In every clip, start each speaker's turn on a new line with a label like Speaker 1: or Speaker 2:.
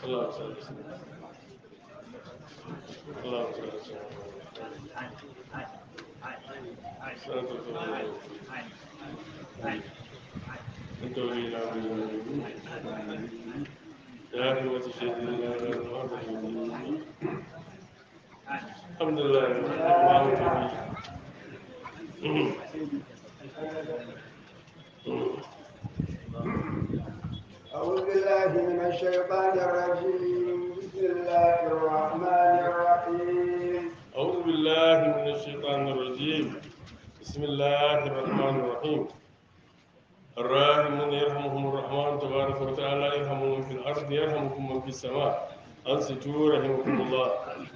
Speaker 1: اللهم صل وسلم اللهم صل وسلم صلاة الله انت ولينا يا همة سيدنا الحمد لله رب العالمين
Speaker 2: أعوذ بالله من الشيطان الرجيم بسم الله الرحمن الرحيم
Speaker 1: أعوذ بالله من الشيطان الرجيم بسم الله الرحمن الرحيم الراحمون يرحمهم الرحمن تبارك وتعالى يرحمهم من في الأرض يرحمكم من في السماء أنصتوا رحمكم الله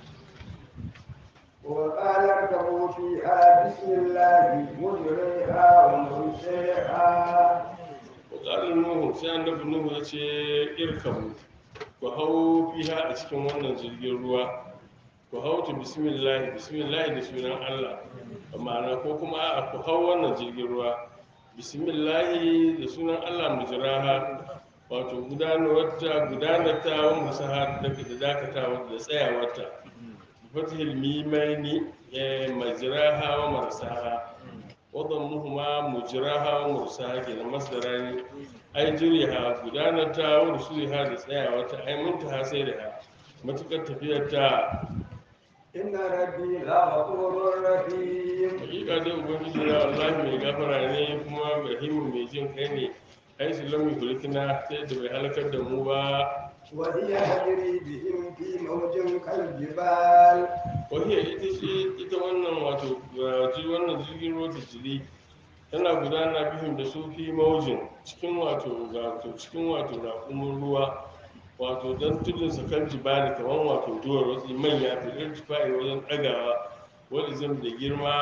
Speaker 2: وقال اركبوا فيها بسم الله مجريها ومرسيها
Speaker 1: وقال نوح sai annabi nuhu ya ce irkabu ku hau fiha a cikin wannan jirgin ruwa ku hau ta bismillah bismillah da sunan Allah ma'ana ko kuma a ku hau wannan jirgin ruwa bismillah da sunan Allah mujraha wato gudanarwarta gudanarta wa musaha da da dakatawa da tsayawarta fatihil mimaini majraha wa marsaha وضمهما مجراها ومرساها كده مصدران أي جريها gudanarta wa rusuliha da tsayawarta ai muntaha sai da ha matukar tafiyar ta
Speaker 2: إن ربي لغفور رحيم
Speaker 1: hakika dai ubangiji na wallahi mai gafara ne kuma rahimu mai jin kai ne ai su lamu hulikina sai da bai halakar da mu ba
Speaker 2: وهي تجري بهم في موج كالجبال
Speaker 1: wahiyar ita ce ita wannan wato ji wannan jirgin ruwa ta jiri tana gudana bihim da su fi maujin cikin wato wato cikin wato raƙumin ruwa wato don tudun sa kan jibali kamar wato duwar wasu manya ta irtifai wajen ɗagawa wani zam da girma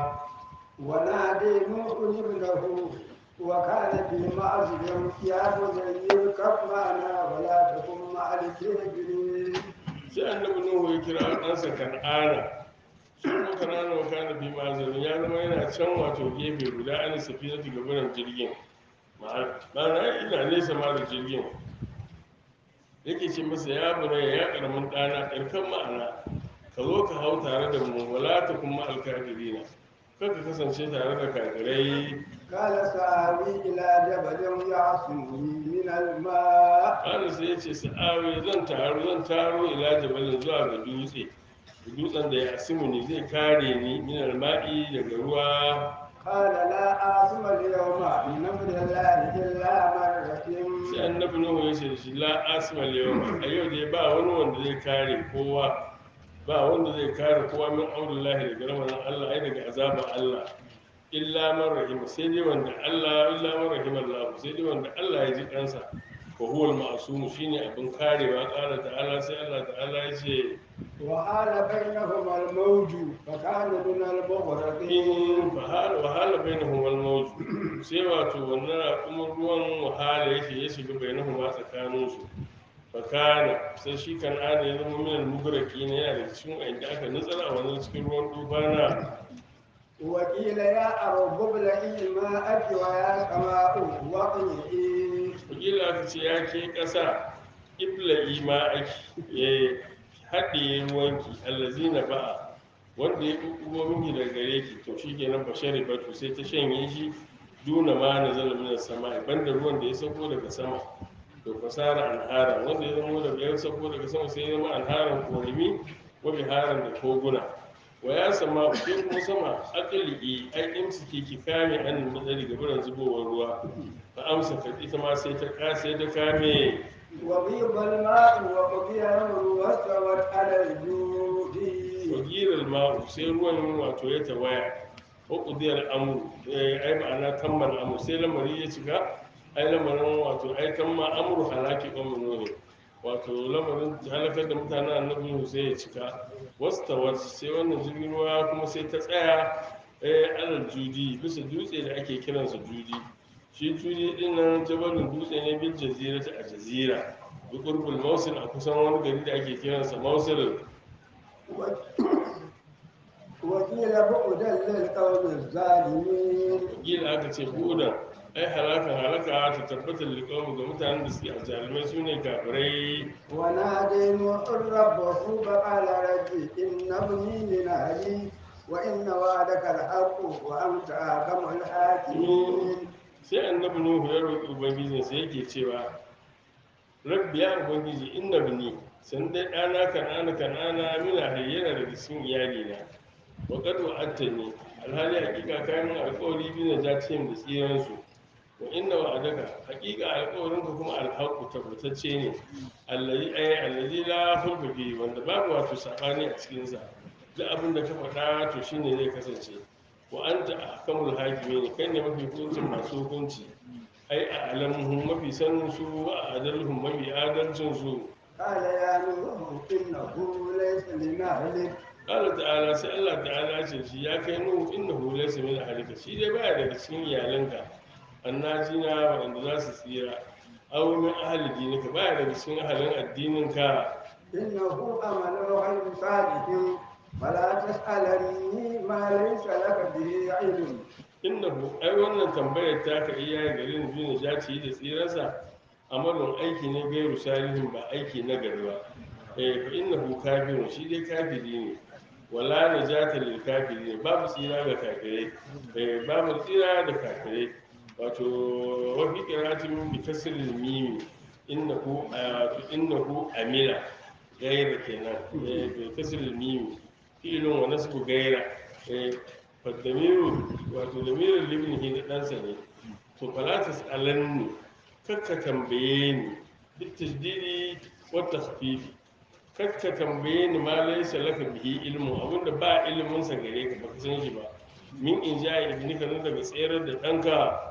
Speaker 2: ونادي نوح ابنه وكان في معزل يا بني اركب معنا ولا تكن مع الكافرين
Speaker 1: sai annabi nuhu ya kira ɗansa kan'ana shi kuma kan'ana wa kana bi mazalin ya zama yana can wato gefe guda an safi na gabanin jirgin ma'ana ina nesa ma da jirgin yake ce masa ya bura ya karamin ɗana ɗarkan ma'ana ka zo ka hau tare da mu wala ta kuma alkafirina kar ka kasance tare da kafirai
Speaker 2: قال سآوي إلى جبل يعصمني من الماء
Speaker 1: ƙara sai ya ce sa'awi zan taru zan taro ila jabalin zuwa ga dutse dutsen da ya asimu ne zai kare ni min alma'i daga ruwa
Speaker 2: قال لا عاصم اليوم من أمر الله إلا من رحم
Speaker 1: sai annabi nuhu ya ce da shi la asma yau a yau dai ba wani wanda zai kare kowa ba wanda zai kare kowa min aulillahi daga ramadan Allah ai daga azaban Allah illa man rahima sai dai wanda Allah illa man rahima Allah sai dai wanda Allah ya ji kansa wa huwa al-ma'sum shine abin karewa qala ta'ala sai Allah ta'ala ya ce
Speaker 2: وحال بينهما الموج فكان من المغرقين
Speaker 1: in wahala wahala bainahum al-mawj sai wato wannan kuma ruwan wahala yake ya shiga bainahum a tsakanin su fakana sai shi kan ana ya zama min al-mugraki ne yana da cikin inda aka nutsar a wannan cikin ruwan tufana
Speaker 2: وقيل يا أرض ابلعي ماءك ويا سماء واقلعي
Speaker 1: wakila aka ce ya ke ƙasa ibla ima ake ya haɗe ruwanki allazina ba'a wanda ya ƙuƙugo miki daga gare ki to shi kenan bashari batu sai ta shanye shi duna ma na zala minar sama banda ruwan da ya sauko daga sama to fasara anhara wanda ya zama daga ya sauko daga sama sai ya zama anharan korimi wa biharan da koguna wa ya sama ke kuma sama akali ai imsiki ki kame an madari ga buran zubowar ruwa fa amsa ka ita ma sai ta ka sai ta kame
Speaker 2: وغيض الماء وقضي الأمر واستوت على الجود
Speaker 1: wagirar ma'u sai ruwan wato ya tawaya ko kudiyar amuru ai ma'ana tammal amuru sai lamari ya cika ai lamarin wato ai tamma amuru halaki ƙwamin ne wato lamarin halakar da mutanen annabi Nuhu sai ya cika wasu tawar sai wannan jirgin ruwa kuma sai ta tsaya eh alal judi bisa dutse da ake kiransa judi shi judi din nan jabalin dutse ne bil jazira ta a jazira bi qurbul mawsil a kusan wani gari da ake kiransa mawsil
Speaker 2: وقيل بعدا للقوم الظالمين
Speaker 1: gila aka ce buɗan ai halakan halaka ta tabbatar liƙawu ga mutanen da suke a jarumai su ne kafirai
Speaker 2: ونادي نوح ربه فقال رب إن ابني من أهلي وإن وعدك الحق وأنت أحكم الحاكمين
Speaker 1: sai annabi nuhu ya roƙi ubangijinsa yake cewa rabbi ya ubangiji inna bini san dai ɗana kan'ana kan'ana mina hayyana daga cikin iyalina wa qad wa'adtani alhali hakika kayan alƙawari bi na jatihim da tsiransu wa inna wa'adaka hakika alƙawarinka kuma alhaqu tabbatacce ne allazi ay allazi la khulfa fi wanda babu wato sabani a cikin sa duk abin da ka faɗa to shine zai kasance wa anta ahkamul hakimin kai ne mafi hukuncin masu hukunci ai a alamuhum mafi sanin su wa adalhum mafi adalcin su
Speaker 2: قال يا نوح إنه ليس من أهلك
Speaker 1: Allah ta'ala sai Allah ta'ala ce shi ya kai nuhu innahu laysa min ahlika shi dai baya daga cikin iyalanka annajina wanda za su tsira aw min ahli dinika baya daga cikin ahalin addininka
Speaker 2: إنه أمل غير صالح فلا تسألني ما ليس لك به علم
Speaker 1: innahu ai wannan tambayar ta ka iya garin bin jaci da tsiransa amalin aiki ne gairu salihin ba aiki na gari ba eh fa innahu kafirun shi dai kafiri ne wala najata lil kafirin babu tsira ga kafirai eh babu tsira da kafirai wato wa fi qiratin bi kasril mim innahu wato innahu amila gaira kenan eh bi kasril mim fi'lun wa nasbu gaira eh fadamiru wato damirin libnihi da ɗansa ne to falatas alanni kakka tambaye ni duk tasdidi wata hafifi kakka tambaye ni ma laisa laka bihi ilmu abinda ba ilimin sa gare ka baka san shi ba min in ja ibni ka daga tsayar da ɗanka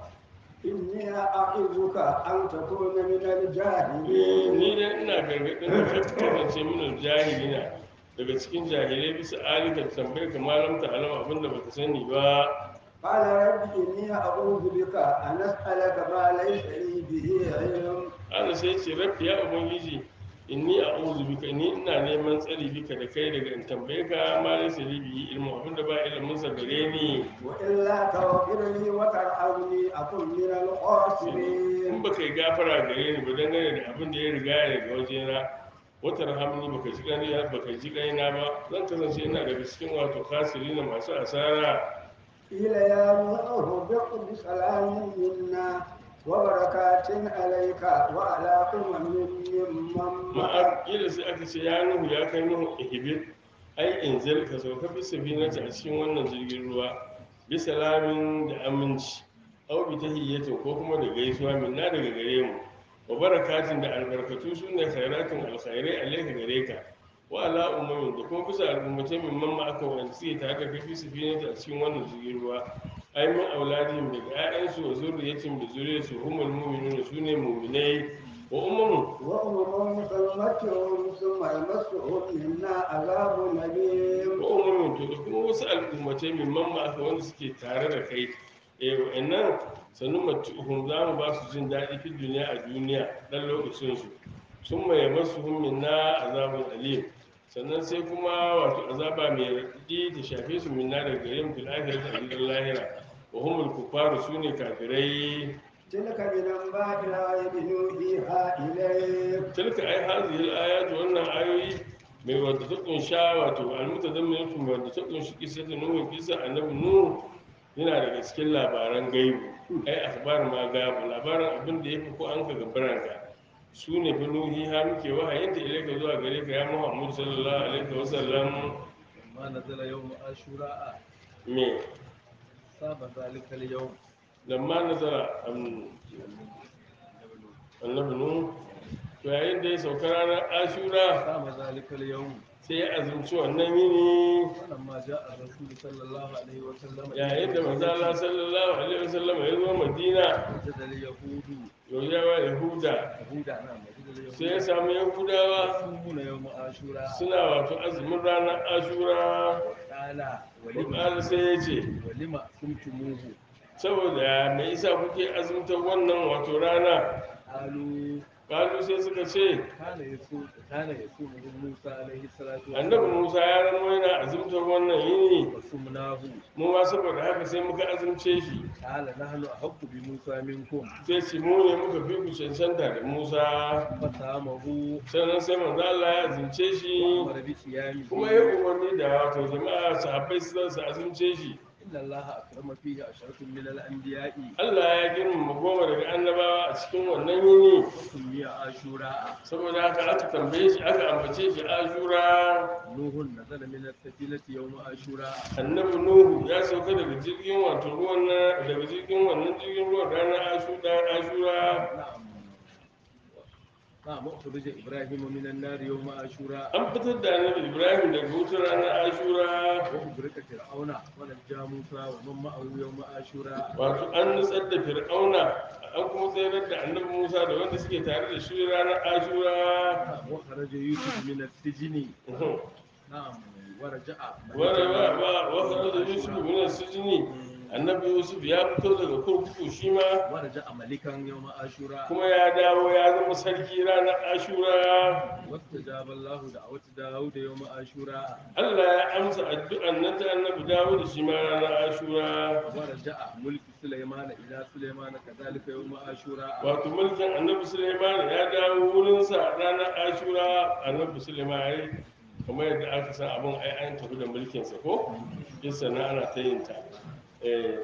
Speaker 2: إني أعظك أن تكون من
Speaker 1: Eh,
Speaker 2: الجاهلين
Speaker 1: ni dai ina gargaɗin da kakka kasance min jahilina daga cikin jahilai bisa alika tambayar ka malam ta alama abinda baka sani ba
Speaker 2: قال رب إني أعوذ بك أن أسألك ما ليس لي به علم
Speaker 1: Allah sai ce rabbi ya ubangiji inni a'udhu bika ni ina neman tsari bika da kai daga in tambaye ka ma laysa li bihi ilmu abinda ba ilimin sa gare ni
Speaker 2: وإلا تغفر لي وترحمني أكن من
Speaker 1: in
Speaker 2: الخاسرين
Speaker 1: baka yi gafara gare ni ba dangane da abin da ya riga ya daga wajena wata rahamni baka ji gani baka ji kaina ba zan kasance ina daga cikin wato kasiri na masu asara
Speaker 2: قيل يا نوح اهبط بسلام منا وبركات عليك وعلى أمم ممن معك
Speaker 1: ma'ar kila sai aka ce ya nuhu ya kai nuhu ihibir ai inzil ka sauka bisa binata a cikin wannan jirgin ruwa bisa lamin da aminci au bi tahiyyatin ko kuma da gaisuwa minna daga gare mu wa barakatin da albarkatu su ne khairatun alkhairai alaika gare ka wa ala ummamin da kuma bisa al'ummatai min mamma aka wanda suke tare da kai bisa binata a cikin wannan jirgin ruwa ai min auladihim daga 'ya'yansu wa zurriyatin da zuriyarsu humul mu'minuna su ne mu'minai wa ummamun
Speaker 2: وأمم سنمتعهم ثم يمسهم منا عذاب أليم
Speaker 1: umumin to da kuma wasu al'ummatai min mamma aka wanda suke tare da kai eh wa'annan sannu matuhum za mu ba su jin daɗi fi duniya a duniya ɗan lokacin su sun mai masu min na azabun alim sannan sai kuma wato azaba mai raɗaɗi ta shafe su minna daga gare mu fil akhirati a gidan lahira wa humul kufaru sune kafirai
Speaker 2: تلك من أنباء الغيب نوحيها إليك
Speaker 1: tilka ai hazihil ayatu wannan ayoyi mai wadda ta kunsha wato almutadamminatu mai wadda ta kunshi kisa da nuhu kisa annabi nuhu yana daga cikin labaran gaibu ai akhbar ma gabu labaran abin da yafi ko an ka gabaranka su ne fa nuhi ha muke wahayin da ilaika zuwa gare ka ya muhammad sallallahu alaihi wasallam
Speaker 3: لما نزل يوم عاشوراء
Speaker 1: me
Speaker 3: صاب ذلك اليوم
Speaker 1: lamma nazara annabi nuhu to yayin da ya sauka ranar ashura
Speaker 3: صام ذلك اليوم
Speaker 1: sai ya azumci wannan yini
Speaker 3: ولما جاء الرسول صلى الله عليه وسلم
Speaker 1: yayin da manzo Allah sallallahu alaihi wasallam ya zo Madina
Speaker 3: وجد اليهود
Speaker 1: yawa Yahuda
Speaker 3: يهود نعم وجد
Speaker 1: sai ya
Speaker 3: اليهود
Speaker 1: samu Yahudawa
Speaker 3: يصومون يوم عاشوراء
Speaker 1: suna wato azumin ranar Ashura
Speaker 3: قال
Speaker 1: Qur'ani
Speaker 3: ولما
Speaker 1: sai ya ce
Speaker 3: ولما صمتموه
Speaker 1: saboda me yasa kuke azumtar wannan wato rana
Speaker 3: قالوا
Speaker 1: kalu sai suka ce
Speaker 3: kana yasu kana yasu Musa alaihi salatu
Speaker 1: annabi musa ya zama yana azumtar wannan yini
Speaker 3: wasumnahu
Speaker 1: mu ma saboda haka sai muka azumce shi
Speaker 3: qala nahnu ahqqu bi Musa minkum
Speaker 1: sai ce mu ne muka fi ku cancanta da musa
Speaker 3: fasamahu
Speaker 1: sannan sai manzo Allah ya azumce shi
Speaker 3: wa amara bi siyami
Speaker 1: kuma ya umarni da wato jama'a sahabbai su zan su azumce shi
Speaker 3: inna Allah akrama fihi asharatun min al-anbiya'i
Speaker 1: Allah ya girmama goma daga annabawa a cikin wannan yini
Speaker 3: sumiya ashura
Speaker 1: saboda haka aka tambaye shi aka ambace shi ashura
Speaker 3: nuhun nazala min as-safinati yawm ashura
Speaker 1: annabi nuhu ya sauka daga jirgin wato ruwan na daga jirgin wannan jirgin ruwan ranar ashura ashura
Speaker 3: na'am na'am ukhrij ibrahim min an-nar yawm ashura
Speaker 1: an fitar da annabi ibrahim daga wutar ranar ashura
Speaker 3: wa ubrika fir'auna wa najja musa wa man ma'ahu yawm ashura
Speaker 1: wato an nutsar da fir'auna an kuma tsayar da annabi musa da wanda suke tare da shi ranar ashura
Speaker 3: na'am wa kharaja yusuf min as-sijni na'am wa raja'a
Speaker 1: wanda da yusuf min sijini annabi yusuf ya fito daga kurkuku shi ma
Speaker 3: wa raja'a malikan yawm ashura
Speaker 1: kuma ya dawo ya zama sarki ranar ashura
Speaker 3: wastajaba Allah da'wat Dawud yawm ashura
Speaker 1: Allah ya amsa addu'an nan ta annabi dawo da shi ma ranar ashura
Speaker 3: ورجع ملك سليمان إلى سليمان كذلك يوم عاشوراء
Speaker 1: wato mulkin annabi suleiman ya dawo wurinsa ranar ashura annabi suleiman ya yi kamar yadda aka san abin ai an tafi da mulkinsa ko yasa na ana ta yin ta Eh,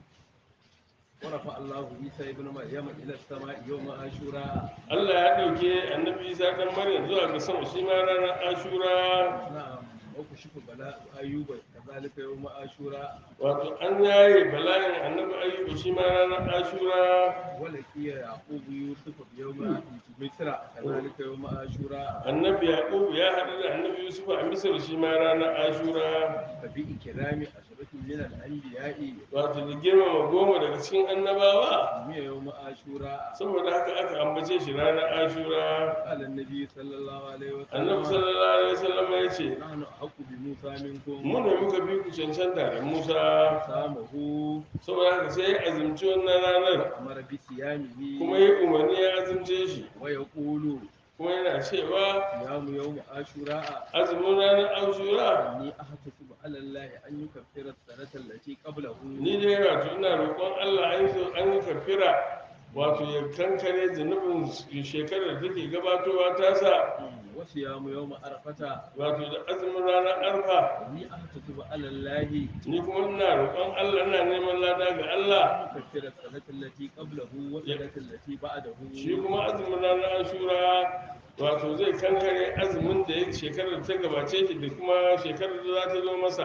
Speaker 3: ورفع الله عيسى ابن مريم إلى السماء يوم عاشوراء
Speaker 1: Allah ya ɗauke annabi isa dan maryam zuwa ga sama shi ma ranar ashura
Speaker 3: نعم وكشف بلاء أيوب كذلك يوم عاشوراء
Speaker 1: wato an yaye bala'in annabi ayyuba shi ma ranar ashura
Speaker 3: ولقي يعقوب يوسف بيوم مصر كذلك يوم عاشوراء
Speaker 1: annabi yaqub ya haɗu da annabi yusuf a misir shi ma ranar ashura
Speaker 3: فبإكرام أشرة من الأنبياء
Speaker 1: wato da girmama goma daga cikin annabawa
Speaker 3: سمي يوم عاشوراء
Speaker 1: saboda haka aka ambace shi ranar ashura
Speaker 3: قال النبي صلى الله عليه
Speaker 1: annabi
Speaker 3: وسلم
Speaker 1: sallallahu alaihi wasallam ya ce
Speaker 3: نحن أحق بموسى منكم
Speaker 1: mu ne muka bi ku cancanta da musa
Speaker 3: سامه
Speaker 1: saboda haka sai ya azumci wannan ranar
Speaker 3: أمر بصيامه
Speaker 1: kuma ya umarni ya azumce shi
Speaker 3: ويقول
Speaker 1: kuma yana cewa
Speaker 3: صيام يوم عاشوراء
Speaker 1: azumin ranar ashura
Speaker 3: إني أحتسب على الله أن يكفر السنة التي قبله
Speaker 1: ni dai wato ina roƙon allah an yi an yi kafira wato ya kankare zunubin shekarar da take gabatowa ta sa
Speaker 3: وصيام يوم عرفة
Speaker 1: wato da azumin ranar arfa
Speaker 3: إني أحتسب على الله
Speaker 1: ni kuma ina roƙon allah ina neman lada ga allah
Speaker 3: أن يكفر السنة التي قبله والسنة التي بعده
Speaker 1: shi kuma azumin ranar ashura wato zai kankare azumin da ya shekarar da ta gabace shi da kuma shekarar da za ta zo masa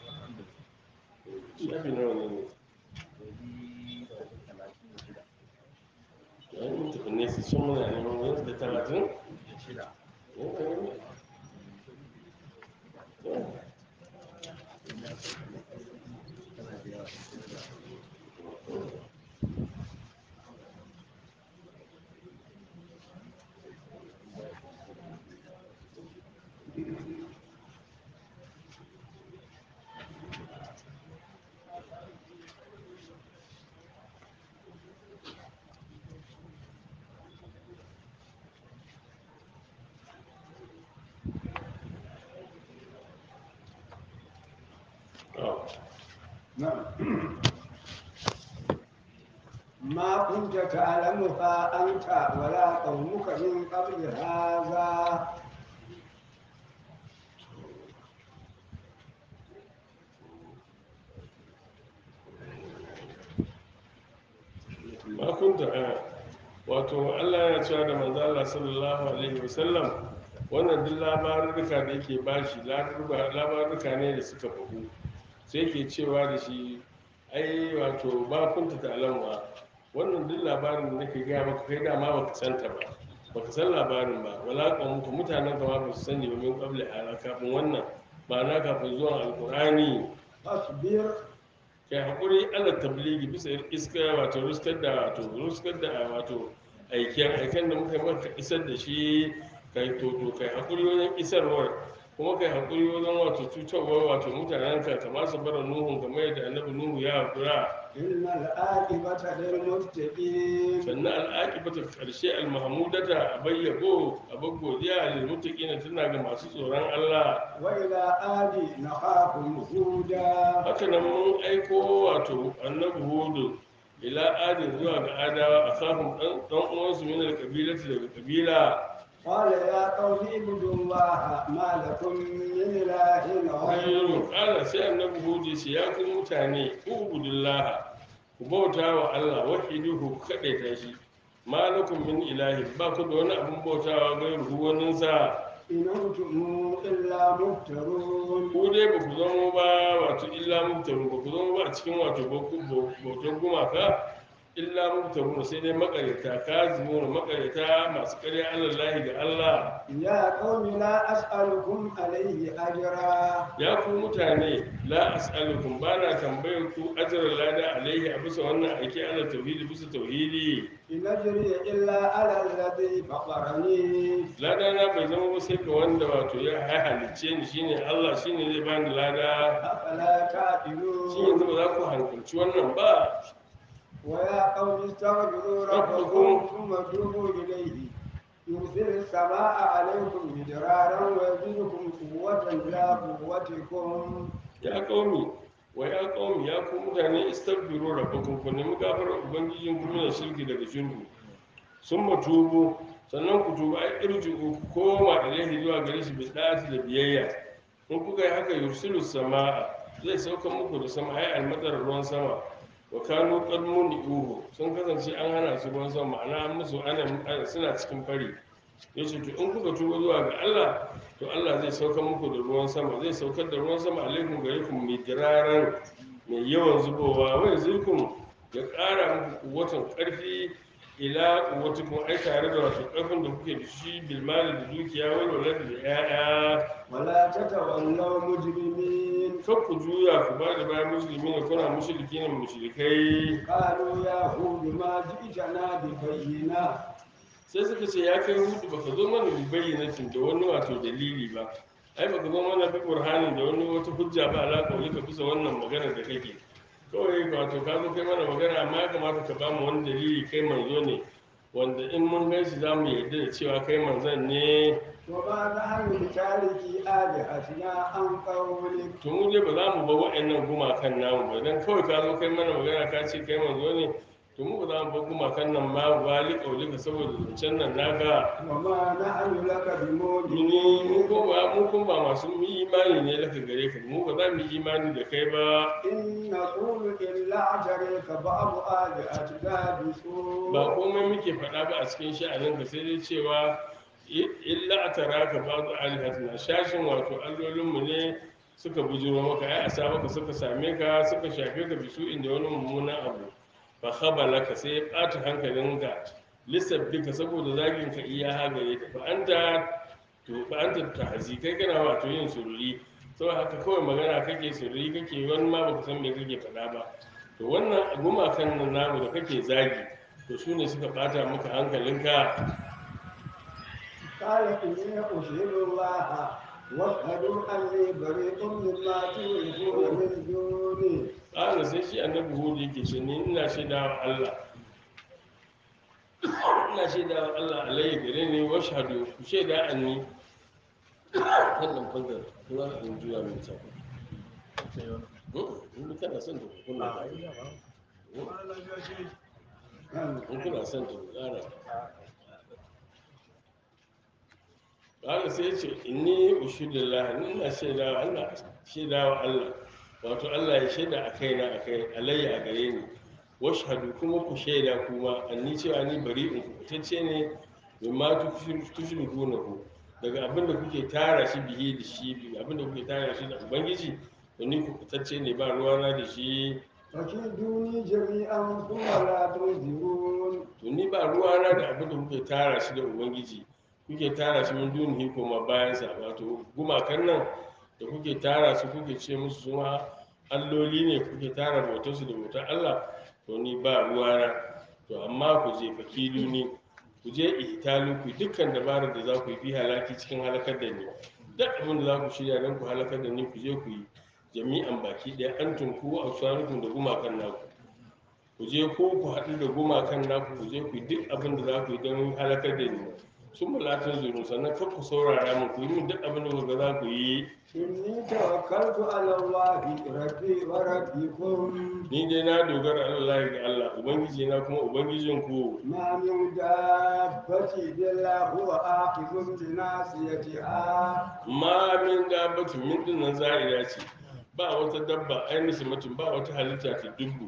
Speaker 1: shafi nawa ne ne ya yi mutu ne su sun muna neman wani da talatin
Speaker 3: shida
Speaker 2: نعم ما كنت تعلمها أنت ولا قومك من قبل هذا
Speaker 1: ma kunta a wato Allah yana cewa da manzo Allah sallallahu alaihi wasallam wannan duk labarurruka da yake bashi labarurruka ne da suka fahu sai ke cewa da shi ai wato ba kunta ta alamwa wannan duk labarin da nake gaya maka kai dama baka santa ba baka san labarin ba wala muku mutanen ka ma ba su sani ba min qabla ala kafin wannan ba na kafin zuwan alqur'ani
Speaker 2: فاصبر
Speaker 1: kai haƙuri ala tabligi bisa iska wato ruskar da wato ruskar da wato aiken aiken da muka yi maka isar da shi kai toto kai haƙuri wajen isarwar kuma kai haƙuri wajen wato cutarwar wato mutanen ka kamar su bara nuhun kamar yadda annabi nuhu ya haƙura
Speaker 2: إن العاقبة للمتقين
Speaker 1: sannan al'aƙibata ƙarshe al-mahmudata a bayyabo a godiya lil muttaqina tana ga masu tsoron Allah
Speaker 2: وإلى عاد نخاهم هودا
Speaker 1: haka nan mun aiko wato annabi hudu ila adin zuwa ga adawa a kafin dan uwansu min alƙabilati daga kabila
Speaker 2: قال يا قوم اعبدوا الله ما لكم من إله غيره
Speaker 1: ayyuru kala sai annabi hudu ya ce ya ku mutane ubudullaha ku bauta wa Allah wahiduhu ku kadaita shi malakum min ilahi ba ku da wani abun bautawa gairu wani sa
Speaker 2: إن أنتم إلا مفترون
Speaker 1: ku dai ba ku zama ba wato illa mubtaru ba ku zama ba a cikin wato bautar gumaka illa mubtaru sai dai makaryata kazimuna makaryata masu karya alallahi ga Allah
Speaker 2: يا قوم لا أسألكم عليه أجرا
Speaker 1: ya ku mutane la as'alukum ba na tambayar ku ajran lada alaihi a bisa wannan aiki ala tauhidi bisa tauhidi
Speaker 2: إن أجري إلا على الذي فطرني
Speaker 1: lada na bai zama ba sai ga wanda wato ya halicce ni shine Allah shine zai bani lada
Speaker 2: أفلا
Speaker 1: shi
Speaker 2: تعقلون
Speaker 1: yanzu ba za ku hankalci wannan ba
Speaker 2: ويا قوم استغفروا ربكم ثم توبوا إليه يرسل السماء عليكم مدرارا ويزيدكم قوة إلى قوتكم
Speaker 1: ya kaumi wa ya kaumi ya ku mutane istaghfiru rabbakum ku nemi gafarar ubangijin ku da shirki daga shirku sun matubu sannan ku tuba ai irji'u ku koma ilaihi zuwa gare shi bi da'ati da biyayya in kuka yi haka yursilu samaa zai sauka muku da sama ai almadar ruwan sama wa kanu qad muni'uhu sun kasance an hana su ruwan sama ma'ana an musu ana ana- suna cikin fari yace to in kuka tuba zuwa ga Allah to Allah zai sauka muku da ruwan sama zai saukar da ruwan sama alaikum gare ku midiraran mai yawan zubowa wai zirkum ya ƙara muku kuwatan ƙarfi ila kuwatukum ai tare da wato ƙarfin da kuke da shi bilmali da dukiya wai walad da 'ya'ya
Speaker 2: ولا تتولوا مجرمين
Speaker 1: kar ku juya ku ba da bayan musulmi ne kuna mushriki ne mushrikai
Speaker 2: قالوا يا هود ما جئتنا ببينة
Speaker 1: sai suka ce ya kai hudu baka zo mana bi bayyanatin da wani wato dalili ba ai baka zo mana bi burhanin da wani wata hujja ba ala kawai ka bisa wannan magana da kake kawai wato ka zo kai mana magana amma ya kamata ka ba mu wani dalili kai manzo ne wanda in mun gan shi za mu yarda da cewa kai manzon ne
Speaker 2: وما نحن بتاركي آلهتنا عن قولك
Speaker 1: to mu dai ba za mu ba waɗannan gumakan namu ba dan kawai ka zo kai mana magana ka ce kai manzo ne to mu ba za mu ba gumakan nan ma ba liƙaulika saboda zancen nan naka
Speaker 2: وما نحن لك
Speaker 1: Mini mu
Speaker 2: بمؤمنين
Speaker 1: ko ba mu kun ba masu yi imani ne daga gare ka mu ba za mu yi imani da kai ba
Speaker 2: إن نقول إلا اعتريك بعض آلهتنا بسوء
Speaker 1: ba komai muke faɗa ba a cikin sha'anin ka sai dai cewa i- illa a tara ka ba zu alihatina shashin wato allolinmu ne suka bujuro maka ai a sa maka suka same ka suka shafe ka bisu inda wani mummunan abu fa khabala ka sai ya ɓata hankalinka lissabbika saboda zagin ka iya hagare ka fa anta to ba anta tahzi kai kana wato yin sururi saboda haka kawai magana kake sururi kake wani ma baka san me kake faɗa ba to wannan gumakan nan namu da kake zagi to su ne suka bata maka hankalinka
Speaker 2: قال إني أشهد الله واشهدوا أني بريء مما تشركون من دونه
Speaker 1: ƙara sai shi annabi hudu yake ce ni ina shaida wa Allah ina shaida wa Allah alayhi gare ni wa shahadu ku shaida anni wannan fangar kuma in juya min sa in kana son ta kunna ta in kuna son ta ku ƙara ƙara sai ce inni ushidillah ni ina shaida wa Allah shaida wa Allah wato Allah ya shaida a kaina a kai alayya a gare ni washhadu kuma ku shaida kuma anni cewa ni bari'un kubutacce ne mimma tushriku daga abinda kuke tara shi bihi da shi abinda kuke tara shi da ubangiji to ni kubutacce ne ba ruwana da shi
Speaker 2: فكيدوني جميعا ثم لا تنذرون
Speaker 1: to ni ba ruwana da abinda kuke tara shi da ubangiji kuke tara shi min dunihi koma bayansa wato gumakan nan da kuke tara su kuke ce musu suma alloli ne kuke tara bautarsu da bautar Allah to ni ba ruwana to amma ku je fakilu ni ku je ihtalu ku dukkan dabarar da za ku yi fi halaki cikin halakar da ni duk abin da za ku shirya don ku halakar da ni ku je ku yi jami'an baki ɗaya an tunku a tsarukum da gumakan naku ku je ko ku haɗu da gumakan naku ku je ku yi duk abin da za ku yi don halakar da ni sun malatun zuru sannan kar ku saurara min ku yi min duk abin da kuka za ku yi
Speaker 2: إني توكلت على الله ربي وربكم
Speaker 1: ni dai na dogara Allah ga Allah ubangiji na kuma ubangijin ku
Speaker 2: ما من دابة إلا هو آخذ بناصيتها
Speaker 1: ma min dabbatin min din nan za'ira ce ba wata dabba ainihin mutum ba wata halitta ta dubu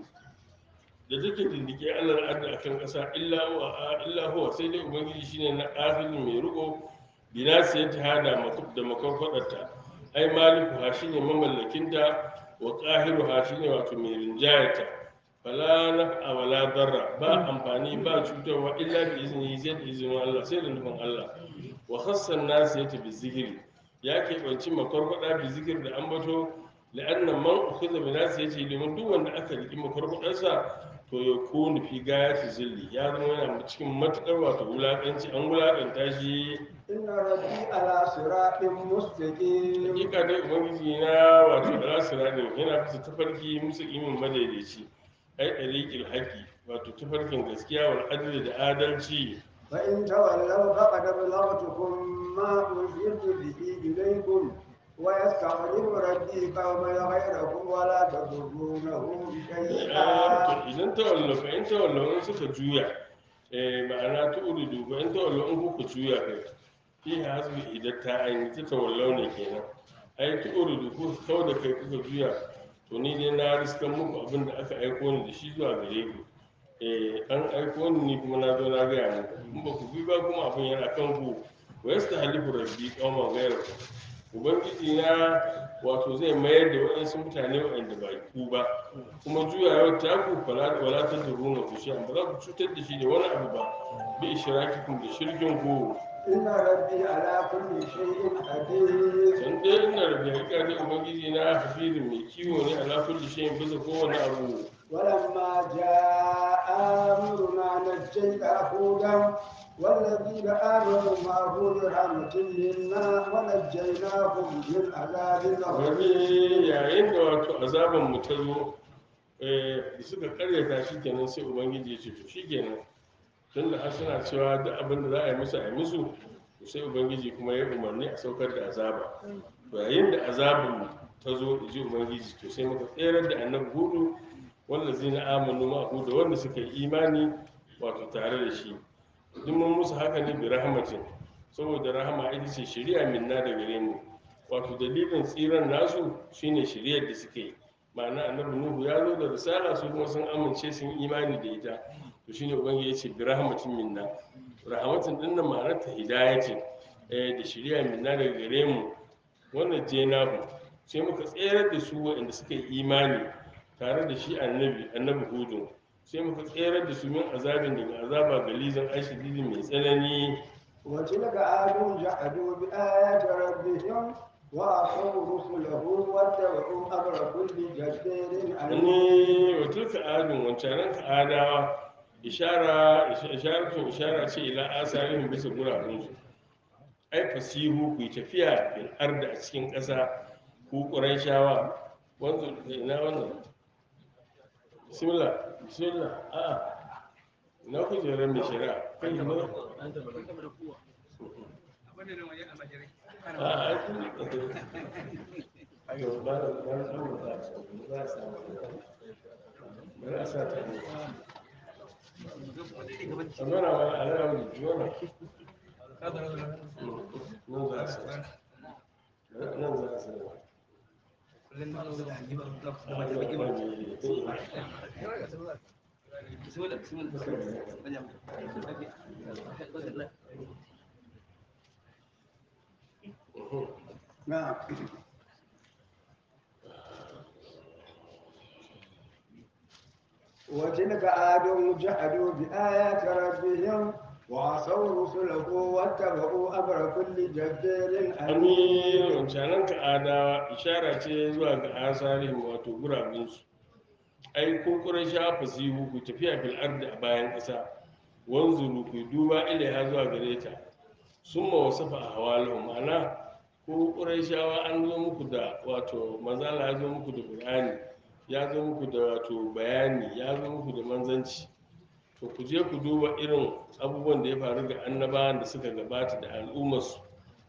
Speaker 1: da take dindike Allah adda akan ƙasa illa huwa illa huwa sai dai ubangiji shine na afilin mai riko binasi ya hada makub da makwarkwadarta ai maliku ha shine mamallakinta wa qahiru ha shine wato mai rinjayata fala naf'a wala darra ba amfani ba cutarwa illa bi izini sai da izinin Allah sai da nufin Allah wa khassan nas yata bi zikri ya keɓanci makwarkwada bi zikir da ambato la'anna man ukhidha bi nas yace domin duk wanda aka riki makwarkwadarsa to ya kunu fi gayati zilli ya zama yana cikin matukar wato wulakanci an wulakanta shi
Speaker 2: إن ربي على صراط مستقيم
Speaker 1: hakika dai ubangiji na wato ala siratin yana bisa tafarki musu imin madaidaici ai dariqil haqi wato tafarkin gaskiya wal adli da adalci
Speaker 2: فإن تولوا فقد أبلغتكم ما أرسلت به إليكم ويستخلف ربي قوما غيركم ولا تضرونه شيئا
Speaker 1: to idan ta wallo fa in ta wallo in suka juya eh ma'ana ta urudu fa in ta wallo in kuka juya kai fi hasbi idan ta aini ta tawallau ne kenan ai ta urudu ku kau da kai kuka juya to ni dai na riskan muku abin da aka aiko ni da shi zuwa gare ku eh an aiko ni ni kuma na zo na gaya muku in ba ku bi ba kuma abin yana kan ku wa yastahlifu rabbi qauman ghayrakum ubangiji na wato zai mayar da waɗansu mutane waɗanda ba ku ba kuma juyawar taku fala wala ta duruna ku shi ba za ku cutar da shi da wani abu ba bi ishrakikum da shirkin ku
Speaker 2: إن ربي على كل شيء قدير
Speaker 1: san dai ina da hakika dai ubangiji na hafizin mai kiwo ne ala kulli shay'in bisa kowane abu
Speaker 2: ولما جاء أمرنا نجينا هودا والذين آمنوا معه برحمة منا ونجيناهم من عذاب
Speaker 1: wani
Speaker 2: غليظ
Speaker 1: yayin da wato azaban mu ta zo eh, da suka karyata shi kenan sai ubangiji ya ce to shi kenan tun da har suna cewa duk abin da za a yi musu a yi musu to sai ubangiji kuma ya umarni a saukar da azaba to yayin da azabin ta zo da ji ubangiji to sai muka tserar da annabi hudu wanda zai na amanu ma da wanda suka yi imani wato tare da shi duk mun musu haka ne bi rahmatin saboda rahama ita ce shari'a minna da gare mu wato dalilin tsiran nasu shine shari'ar da suke yi ma'ana annabi nuhu ya zo da risala su kuma sun amince sun imani da ita to shine ubangiji ya ce bi rahmatin minna rahmatin din nan ma'anar ta hidaya ce eh da shari'a minna daga gare mu wannan je nahu sai muka tsere da su waɗanda suka yi imani tare da shi annabi annabi hudu sai muka tsere da su min azabin daga azaba galizan ashididi mai tsanani
Speaker 2: وتلك عاد جحدوا بآيات ربهم وعصوا رسله واتبعوا أمر كل جبار عنيد
Speaker 1: ne wa tilka adun wancanan ka adawa ishara isharatun ishara ce ila asarihim bisa gurabunsu ai fasihu ku yi tafiya bil arda a cikin ƙasa ku ƙurayshawa wanzu ina wannan bismillah bismillah a'a ina kujerar mai shari'a kai ne a'a ai kun ayo ba da ba da ba da sa ba sa ta ne Allora, ma allora un giorno non za su nan za su
Speaker 2: نعم وتلك عاد جحدوا بآيات ربهم وعصوا رسله واتبعوا أمر كل جبار
Speaker 1: Amin
Speaker 2: عنيد
Speaker 1: wancanan ka adawa ishara ce zuwa ga asarin wato gurabinsu ai kun sha fasihu ku tafiya fil ardi a bayan ƙasa wanzuru ku duba ilaiha zuwa gare ta summa wasafa ahwalahum ma'ana ko shawa an zo muku da wato manzala ya zo muku da qur'ani ya zo muku da wato bayani ya zo muku da manzanci to ku je ku duba irin abubuwan da ya faru ga annabawan da suka gabata da al'ummarsu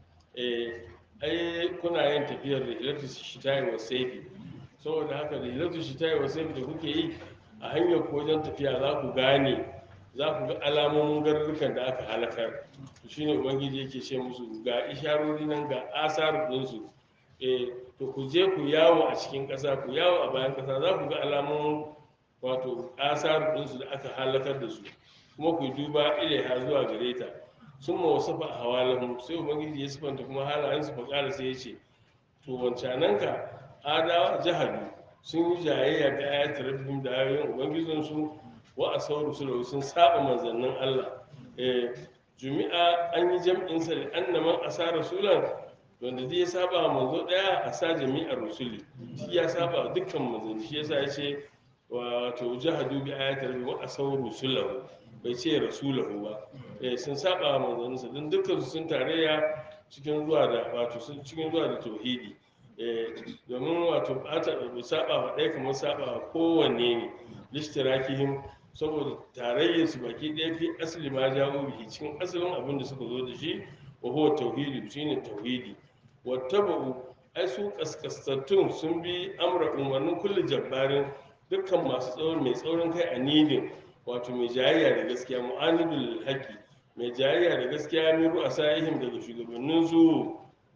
Speaker 1: eh ai kuna yin tafiyar rihlatu shita'i wa sayfi saboda haka rihlatu shita'i wa sayfi da kuke yi a hanyar ko wajen tafiya za ku gane za ku ga alamomin garurrukan da aka halakar to shine ubangiji yake ce musu ga isharori nan ga asar ɗinsu eh to ku je ku yawo a cikin ƙasa ku yawo a bayan ƙasa za ku ga alamomin wato asar ɗinsu da aka halakar da su kuma ku duba ilaiha zuwa gare ta sun ma wasu fa a hawalahum sai ubangiji ya sifanta kuma halayen su faƙara sai ya ce to wancanan ka adawa jahadu sun yi jayayya da ayatul rabbihim da ayoyin ubangijin su wa asawru sulu sun saba manzannin Allah eh jumi'a an yi jam'in sa da annaman asara rasulan wanda zai saba wa manzo daya a sa jami'ar rusuli shi ya saba wa dukkan manzanni shi yasa ya ce wato jahadu bi ayatul rabbihim wa asawru sulu bai ce rasulahu ba eh sun saba wa manzanninsa don dukkan su sun tarayya cikin zuwa da wato sun cikin zuwa da tauhidi eh domin wato bata bai saba wa ɗaya kamar saba wa kowanne ne lishtirakihim saboda tarayyar su baki ɗaya fi asali ma jawo bihi cikin asalin abin da suka zo da shi wa huwa tauhidi shine tauhidi wattaba'u ai su kaskastattun sun bi amra umarnin kullu jabbarin dukkan masu tsaurin mai tsaurin kai a nidin wato mai jayayya da gaskiya mu'anidul haqqi mai jayayya da gaskiya min ru'asaihim daga shugabannin su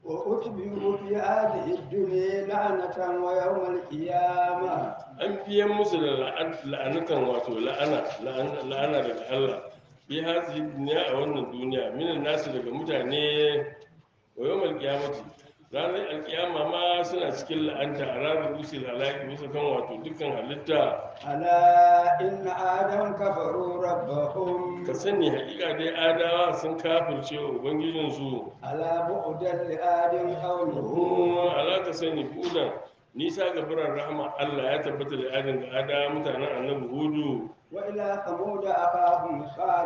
Speaker 2: وأتبعوا في هذه الدنيا لعنة ويوم القيامة
Speaker 1: an biyan musu da la'an- la'anukan wato la'ana la'an- la'ana daga Allah bi hazi duniya a wannan duniya minan nasu daga mutane wa yawmal qiyamati ranar alkiyama ma suna cikin la'anta a ranar usul halaki bisa kan wato dukkan halitta
Speaker 2: ألا إن آدم كفروا ربهم
Speaker 1: ka sani hakika dai adawa sun kafirce wa ubangijinsu
Speaker 2: ألا بعدا لآدم قوله
Speaker 1: kuma alaka sani budan nisa ga biran rahama Allah ya tabbata da adin ga adawa mutanen annabi hudu
Speaker 2: وإلى ثمود أخاهم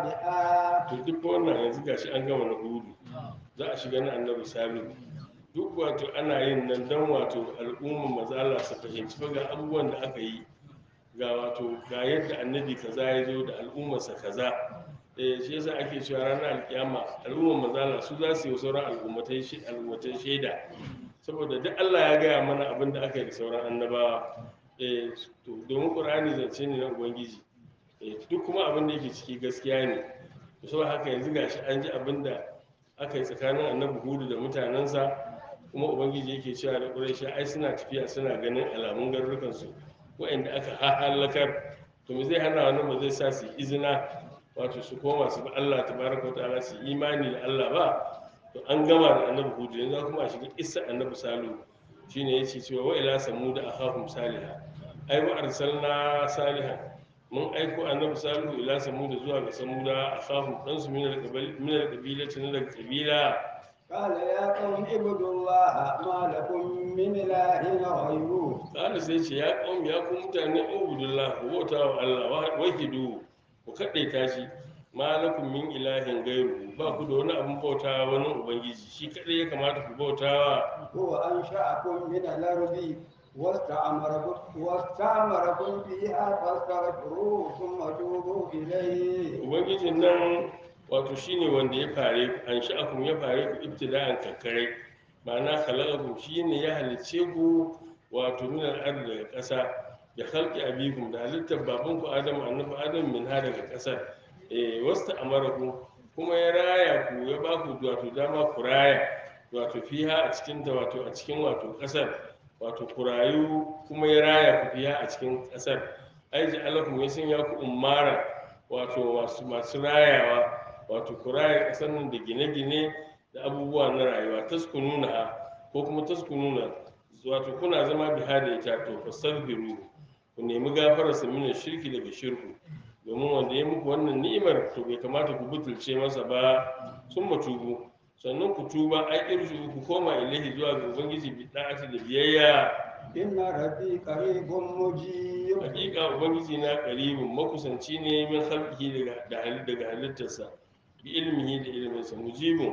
Speaker 2: صالحا
Speaker 1: to duk wannan yanzu gashi an gama na hudu za a shiga na annabi salihu duk wato ana yin nan don wato al'umma maza Allah su fahimci fa ga abubuwan da aka yi ga wato ga yadda annabi kaza ya zo da al'ummarsa kaza eh shi yasa ake cewa ranar alkiyama al'ummar maza Allah su za su yi sauran al'ummatai shi al'ummatai shaida saboda duk Allah ya gaya mana abin da aka yi da sauran annabawa eh to domin qur'ani zance ne na ubangiji eh duk kuma abin da yake ciki gaskiya ne to saboda haka yanzu gashi an ji abin da aka yi tsakanin annabi hudu da mutanensa kuma ubangiji yake cewa da ƙuraisha ai suna tafiya suna ganin alamun garurukansu waɗanda aka halakar to me zai hana wannan ba zai sa su yi izina wato su koma su bi Allah tabaraka ta'ala su yi imani da Allah ba to an gama da annabi hudu yanzu kuma a shiga isa annabi salu shine yace cewa wa ila samuda akhahum salihah ai wa arsalna salihan mun aiko annabi salihu ila samuda zuwa ga samuda akhahum dan su min al-qabila min al-qabilati na daga qabila
Speaker 2: قال يا قوم اعبدوا الله ما لكم من إله غيره
Speaker 1: kala sai ce ya kaum ya ku mutane ubudullah ku bauta wa Allah wa- wahidu ku kadaita shi malakum min ilahin gairu ba ku da wani abin bauta wani ubangiji shi kadai ya kamata ku bautawa
Speaker 2: هو أنشأكم من الأرض واستعمركم واستعمركم فيها فاستغفروه ثم توبوا إليه
Speaker 1: ubangijin nan wato shine wanda ya fare ku an sha'akum ya fare ku ibtida'an kakkarai ma'ana khalaqakum shine ya halicce ku wato min al-ard daga ƙasa da khalqi abikum da halittar babanku adam annabi adam min ha daga ƙasar eh wasta amarakum kuma ya raya ku ya ba ku wato dama ku raya wato fiha a cikin ta wato a cikin wato ƙasar wato ku rayu kuma ya raya ku fiha a cikin ƙasar ai ja'alakum ya sanya ku ummara wato masu masu rayawa wato ku raya ƙasar nan da gine-gine da abubuwa na rayuwa taskununa ko kuma taskununa wato kuna zama biha da ita to fastaghfiru ku nemi gafarar sa mina shirki daga shirku domin wanda ya muku wannan ni'imar to bai kamata ku butulce masa ba sun matubu sannan ku tuba ai irju ku koma ilahi zuwa ga ubangiji bi da'ati da biyayya
Speaker 2: إن ربي قريب مجيب
Speaker 1: hakika ubangiji na karibin makusanci ne min halki daga da hali- daga halittarsa bi ilmihi da ilminsa mujibin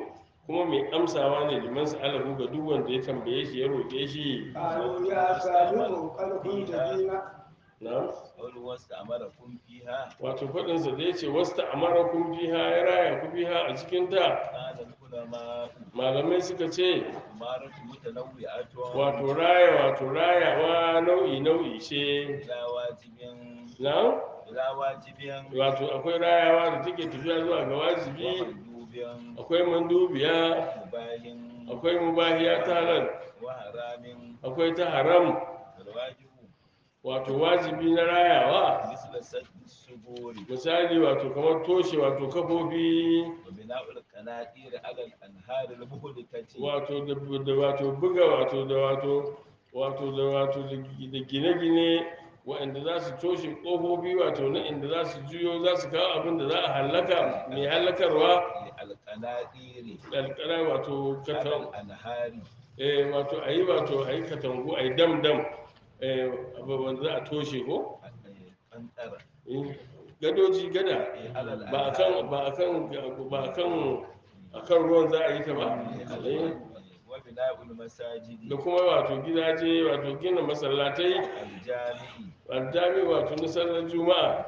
Speaker 1: kuma mai amsawa ne liman sa'alahu ga duk wanda ya tambaye shi ya roƙe shi
Speaker 2: قالوا يا صالح قد كنت فينا
Speaker 1: na
Speaker 4: قول واستعمركم فيها
Speaker 1: wato faɗinsa da ya ce wasta amara kun fiha ya raya ku fiha a cikin ta
Speaker 4: قال العلماء
Speaker 1: malamai suka ce
Speaker 4: إمارة متنوعة
Speaker 1: wato raya wato rayawa nau'i nau'i ce
Speaker 4: إلى واجب
Speaker 1: na
Speaker 4: إلى واجب
Speaker 1: wato akwai rayawa da take tafiya zuwa ga wajibi
Speaker 4: ومندوب
Speaker 1: akwai mandubiya
Speaker 4: مباح
Speaker 1: akwai mubahiya ta halal
Speaker 4: وحرام
Speaker 1: akwai ta haram
Speaker 4: والواجب
Speaker 1: wato wajibi na rayawa
Speaker 4: مثل سد السبور
Speaker 1: misali wato kamar toshe wato kafofi
Speaker 4: وبناء القناطير على الأنهار المهلكة
Speaker 1: wato da da wato buga wato da wato wato da wato da gi- da gine-gine waɗanda za su toshe ƙofofi wato na inda za su juyo za su kawo abin da za a hallaka mai hallakarwa
Speaker 4: القناطير
Speaker 1: ƙalƙara wato
Speaker 4: على
Speaker 1: katan
Speaker 4: الأنهار
Speaker 1: eh wato a yi wato a yi katangu a yi dam-dam eh abubuwan za a toshe ko
Speaker 4: قنطرة
Speaker 1: Eh, gadoji gada
Speaker 4: على
Speaker 1: ba a kan ba a kan ba a kan a kan ruwan za a yi ta ba Eh,
Speaker 4: وبناء المساجد
Speaker 1: da kuma wato gidaje wato gina masallatai
Speaker 4: الجامع
Speaker 1: aljami wato na sallar juma'a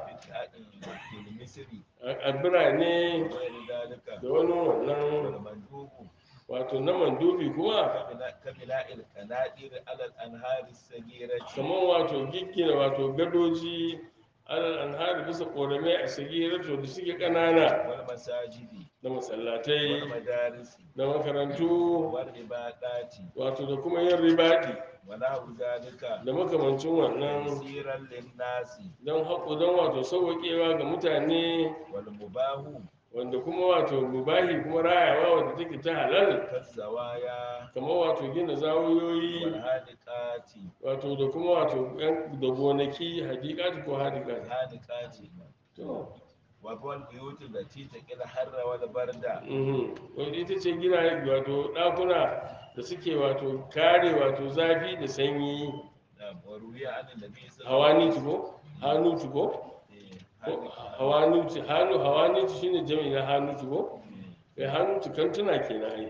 Speaker 4: في المصر
Speaker 1: a a birane
Speaker 4: وغير ذلك
Speaker 1: da wani wannan
Speaker 4: والمندوب
Speaker 1: wato na mandubi kuma
Speaker 4: كبناء كبناء القناطير على الأنهار الصغيرة
Speaker 1: kamar wato giggina wato gadoji alal anhari bisa ƙoramai a sagirato da suke ƙanana
Speaker 4: والمساجد
Speaker 1: da masallatai
Speaker 4: والمدارس
Speaker 1: da makarantu
Speaker 4: والعبادات
Speaker 1: wato da kuma yin ribaɗi
Speaker 4: ونحو ذلك
Speaker 1: da makamancin wannan
Speaker 4: تيسيرا للناس
Speaker 1: don haƙo don wato sauwaƙewa ga mutane
Speaker 4: والمباح
Speaker 1: wanda kuma wato mubahi kuma rayawa wanda take ta halal
Speaker 4: كالزوايا
Speaker 1: kamar wato gina zawiyoyi
Speaker 4: والحادقات
Speaker 1: wato da kuma wato yan- da gonaki hadikati ko hadikati
Speaker 4: والحادقات
Speaker 1: to
Speaker 4: والبيوت التي تقي الحر والبرد
Speaker 1: mhm wanda ita ce gina wato ɗakuna da suke wato kare wato zafi da sanyi
Speaker 4: نعم وروي عن النبي صلى الله
Speaker 1: hawani tuko hannu tuko
Speaker 4: عليه
Speaker 1: ko hawani tu hannu hawani tu shine jami'i na hannu tuko eh hannu tu kantuna kenan ai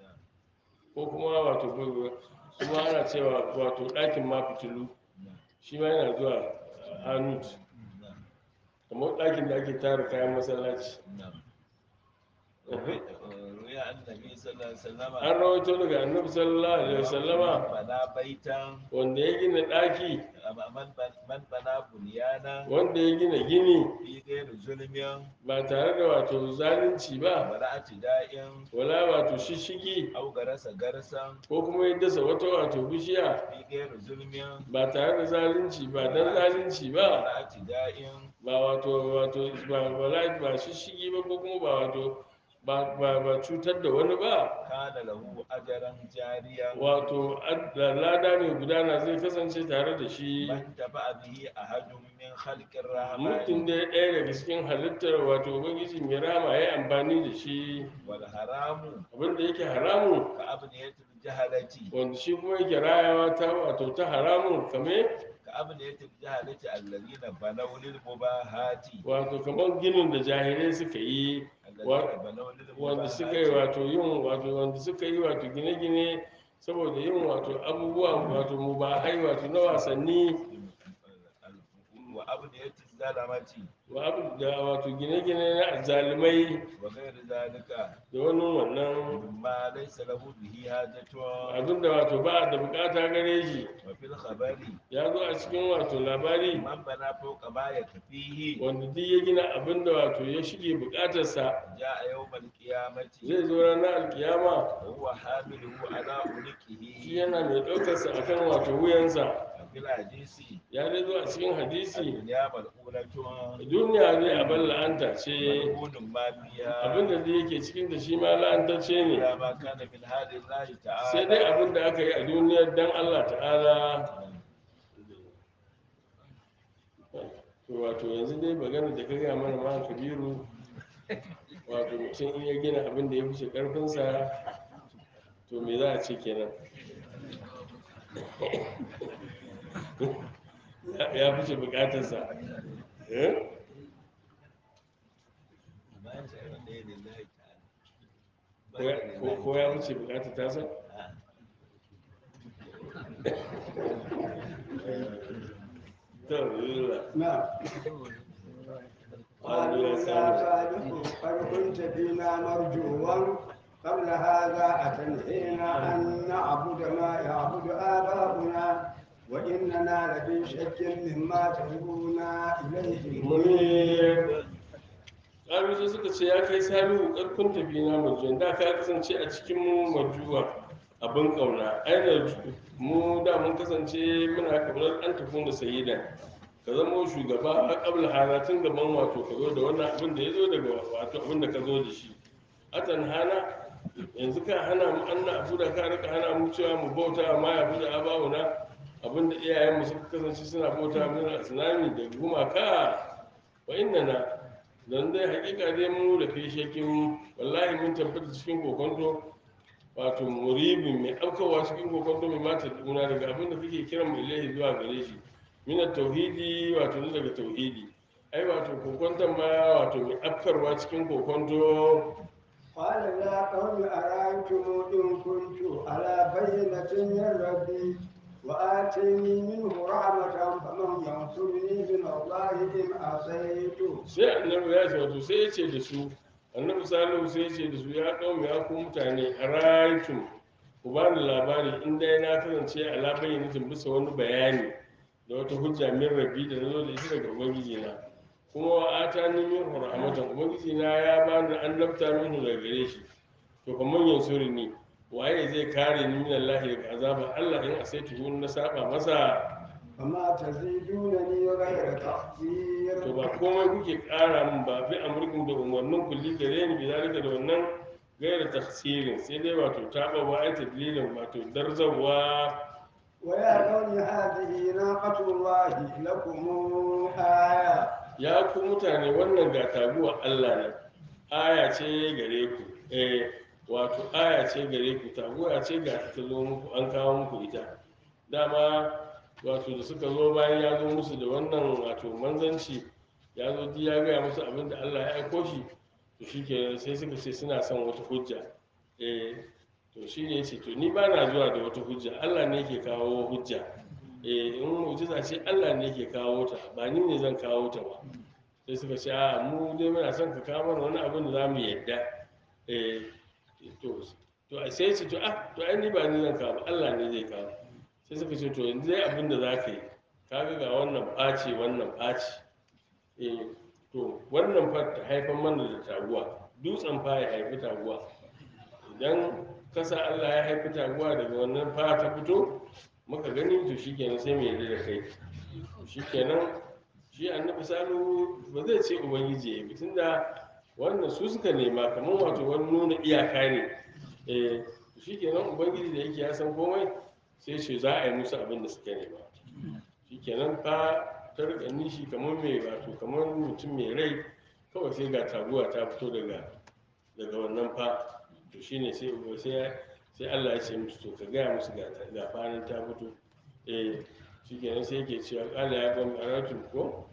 Speaker 1: ko kuma wato kuma ana cewa wato ɗakin ma fitilu shi ma yana zuwa hannu kamar ɗakin da ake tara kayan masallaci
Speaker 4: روي عن النبي صلى الله عليه وسلم
Speaker 1: an rawaito daga annabi sallallahu alaihi wasallama
Speaker 4: بنى بيتا
Speaker 1: wanda ya gina ɗaki
Speaker 4: من من بنى بنيانا
Speaker 1: wanda ya gina gini
Speaker 4: في غير ظلم
Speaker 1: ba tare da wato zalunci ba
Speaker 4: ولا اعتداء
Speaker 1: wala wato shishigi
Speaker 4: أو غرس غرسا
Speaker 1: ko kuma ya dasa wata wato bishiya
Speaker 4: في غير ظلم
Speaker 1: ba tare da zalunci ba dan zalunci ba
Speaker 4: ولا اعتداء
Speaker 1: ba wato wato ba wala ba shishigi ba ko kuma ba wato ba ba ba cutar da wani ba
Speaker 4: كان له أجرا جاريا
Speaker 1: wato ad- da lada mai gudana zai kasance tare da shi
Speaker 4: من تبع به أحد من خلق
Speaker 1: mutum
Speaker 4: الرحمن
Speaker 1: da ɗaya daga cikin halittar wato ubangiji mai rama ya yi amfani da shi
Speaker 4: والحرام
Speaker 1: abinda yake haramun
Speaker 4: كأبنية الجهلة
Speaker 1: wanda shi kuma yake rayawa ta wato ta haramun kame
Speaker 4: كأبنية الجهلة الذين بنوا للمباهات
Speaker 1: wato kamar ginin da jahilai suka yi
Speaker 4: الذين بنوا
Speaker 1: wanda suka yi
Speaker 4: للمباهات
Speaker 1: wato yin wato wanda suka yi wato gine-gine saboda yin wato abubuwa wato mubahai wato na wasanni
Speaker 4: وأبنية الظلمة
Speaker 1: wa abu da wato gine-gine na zalimai
Speaker 4: وغير ذلك
Speaker 1: da wani wannan
Speaker 4: مما ليس له به حاجة
Speaker 1: abinda wato ba da bukata gare shi
Speaker 4: وفي الخبر
Speaker 1: ya zo a cikin wato labari
Speaker 4: من بنى فوق ما يكفيه
Speaker 1: wanda duk ya gina abinda wato ya shige bukatarsa
Speaker 4: جاء يوم القيامة
Speaker 1: zai zo ranar alkiyama
Speaker 4: وهو حامله على عنقه
Speaker 1: shi yana mai ɗaukarsa akan wato wuyansa
Speaker 4: في الحديث
Speaker 1: ya dai zo a cikin hadisi
Speaker 4: الدنيا ملعونة
Speaker 1: duniya ne abin la'anta ce
Speaker 4: ملعون ما فيها
Speaker 1: abinda da yake cikin da shi ma la'antacce ne
Speaker 4: إلا ما كان من هذه الله
Speaker 1: sai dai
Speaker 4: تعالى
Speaker 1: abin da aka yi a duniyar dan Allah ta'ala to wato yanzu dai magana da ka gaya mana ma kabiru wato mutum in ya gina abin da ya fice karfinsa to me za a ce kenan Ya- ya fice bukatarsa eh? ko ya- ko- ko ya wuce bukatar tasa to yalla
Speaker 2: نعم قالوا يا صالح قد كنت فينا مرجوا قبل هذا أتنهينا أن نعبد ما يعبد آباؤنا وإننا لفي شك مما تدعونا إليه
Speaker 1: munir ƙaru sai suka ce ya kai sami ƙarfin tafi na majuwan da ka kasance a cikin mu majuwa abin ƙauna aina mu da mun kasance muna kamar an tafi da sayida ka zama shugaba a ƙabla hana tun gaban wato ka zo da wannan abin da ya zo daga wato abin da ka zo da shi atan hana yanzu ka hana mu an na abu da ka rika hana mu cewa mu bauta ma ya fi da abawuna abin da iyayenmu suka kasance suna bauta mana tsunami da gumaka wa inna na don dai hakika dai mu da kai shekin wallahi mun tabbata cikin kokonto wato muribin mai aukawa cikin kokonto mai mata duna daga abin da kake kiran mu ilahi zuwa gare shi mina tauhidi wato ne daga tauhidi ai wato kokonton ma wato mai afkarwa cikin kokonto
Speaker 2: قال يا قوم أرأيتم إن كنت على بينة من ربي وآتيني منه رحمة فمن ينصرني من الله إن عصيت
Speaker 1: sai annabi ya ce wato sai ya ce da su annabi salihu sai ya ce da su ya kawo ya ku mutane a rayutum ku ba ni labari in dai na kasance a labarin nufin bisa wani bayani da wata hujja min rabi da na zo da ita daga ubangiji na kuma wa ata ni min rahmatan ubangiji na ya ba ni an lafta min daga gare shi to fa man yansuri ni waye zai kare ni min Allah daga azaba Allah in asaitu na saba masa
Speaker 2: فما تزيدونني غير تقدير
Speaker 1: to ba komai kuke ƙara min ba fi amurkin da umarnin kulli gare ni bi zalika da wannan gaira tafsirin sai dai wato taɓa wa ai tadlilin wato darzawa
Speaker 2: ويا قوم هذه ناقة الله لكم آية
Speaker 1: ya ku mutane wannan ga taguwa Allah ne aya ce gare ku eh wato aya ce gare ku taguwa ce ga ta zo muku an kawo muku ita dama wato da suka zo bayan ya zo musu da wannan wato manzanci ya zo duk ya gaya musu abin da Allah ya aiko shi to shike sai suka ce suna son wata hujja eh to shi ne ce to ni ba na zuwa da wata hujja Allah ne ke kawo hujja eh in mu'jiza ce Allah ne ke kawo ta ba ni ne zan kawo ta ba sai suka ce a mu dai muna son ka kawo mana wani abin da za mu yadda eh to to sai ce to ah to ai ni ba ni zan kawo ba Allah ne zai kawo sai suka ce to yanzu dai abin da za ka yi kaga ga wannan ɓaci wannan ɓaci eh to wannan fa ta haifar mana da taguwa dutsen fa ya haifi taguwa idan kasa Allah ya haifi taguwa daga wannan fa ta fito muka gani to shikenan sai mu yarda da kai shikenan shi annabi salu ba zai ce ubangiji ya yi tunda wannan su suka nema kamar wato wani nuna iyaka ne eh shikenan ubangiji da yake ya san komai sai ce za a yi musu abin da suka nema shikenan fa ta rika nishi kamar mai wato kamar mutum mai rai kawai sai ga taguwa ta fito daga daga wannan fa to shine sai uba sai sai Allah ya ce musu to ka gaya musu ga ta- ga fanin ta fito eh shikenan sai yake cewa Allah ya ga aratu ko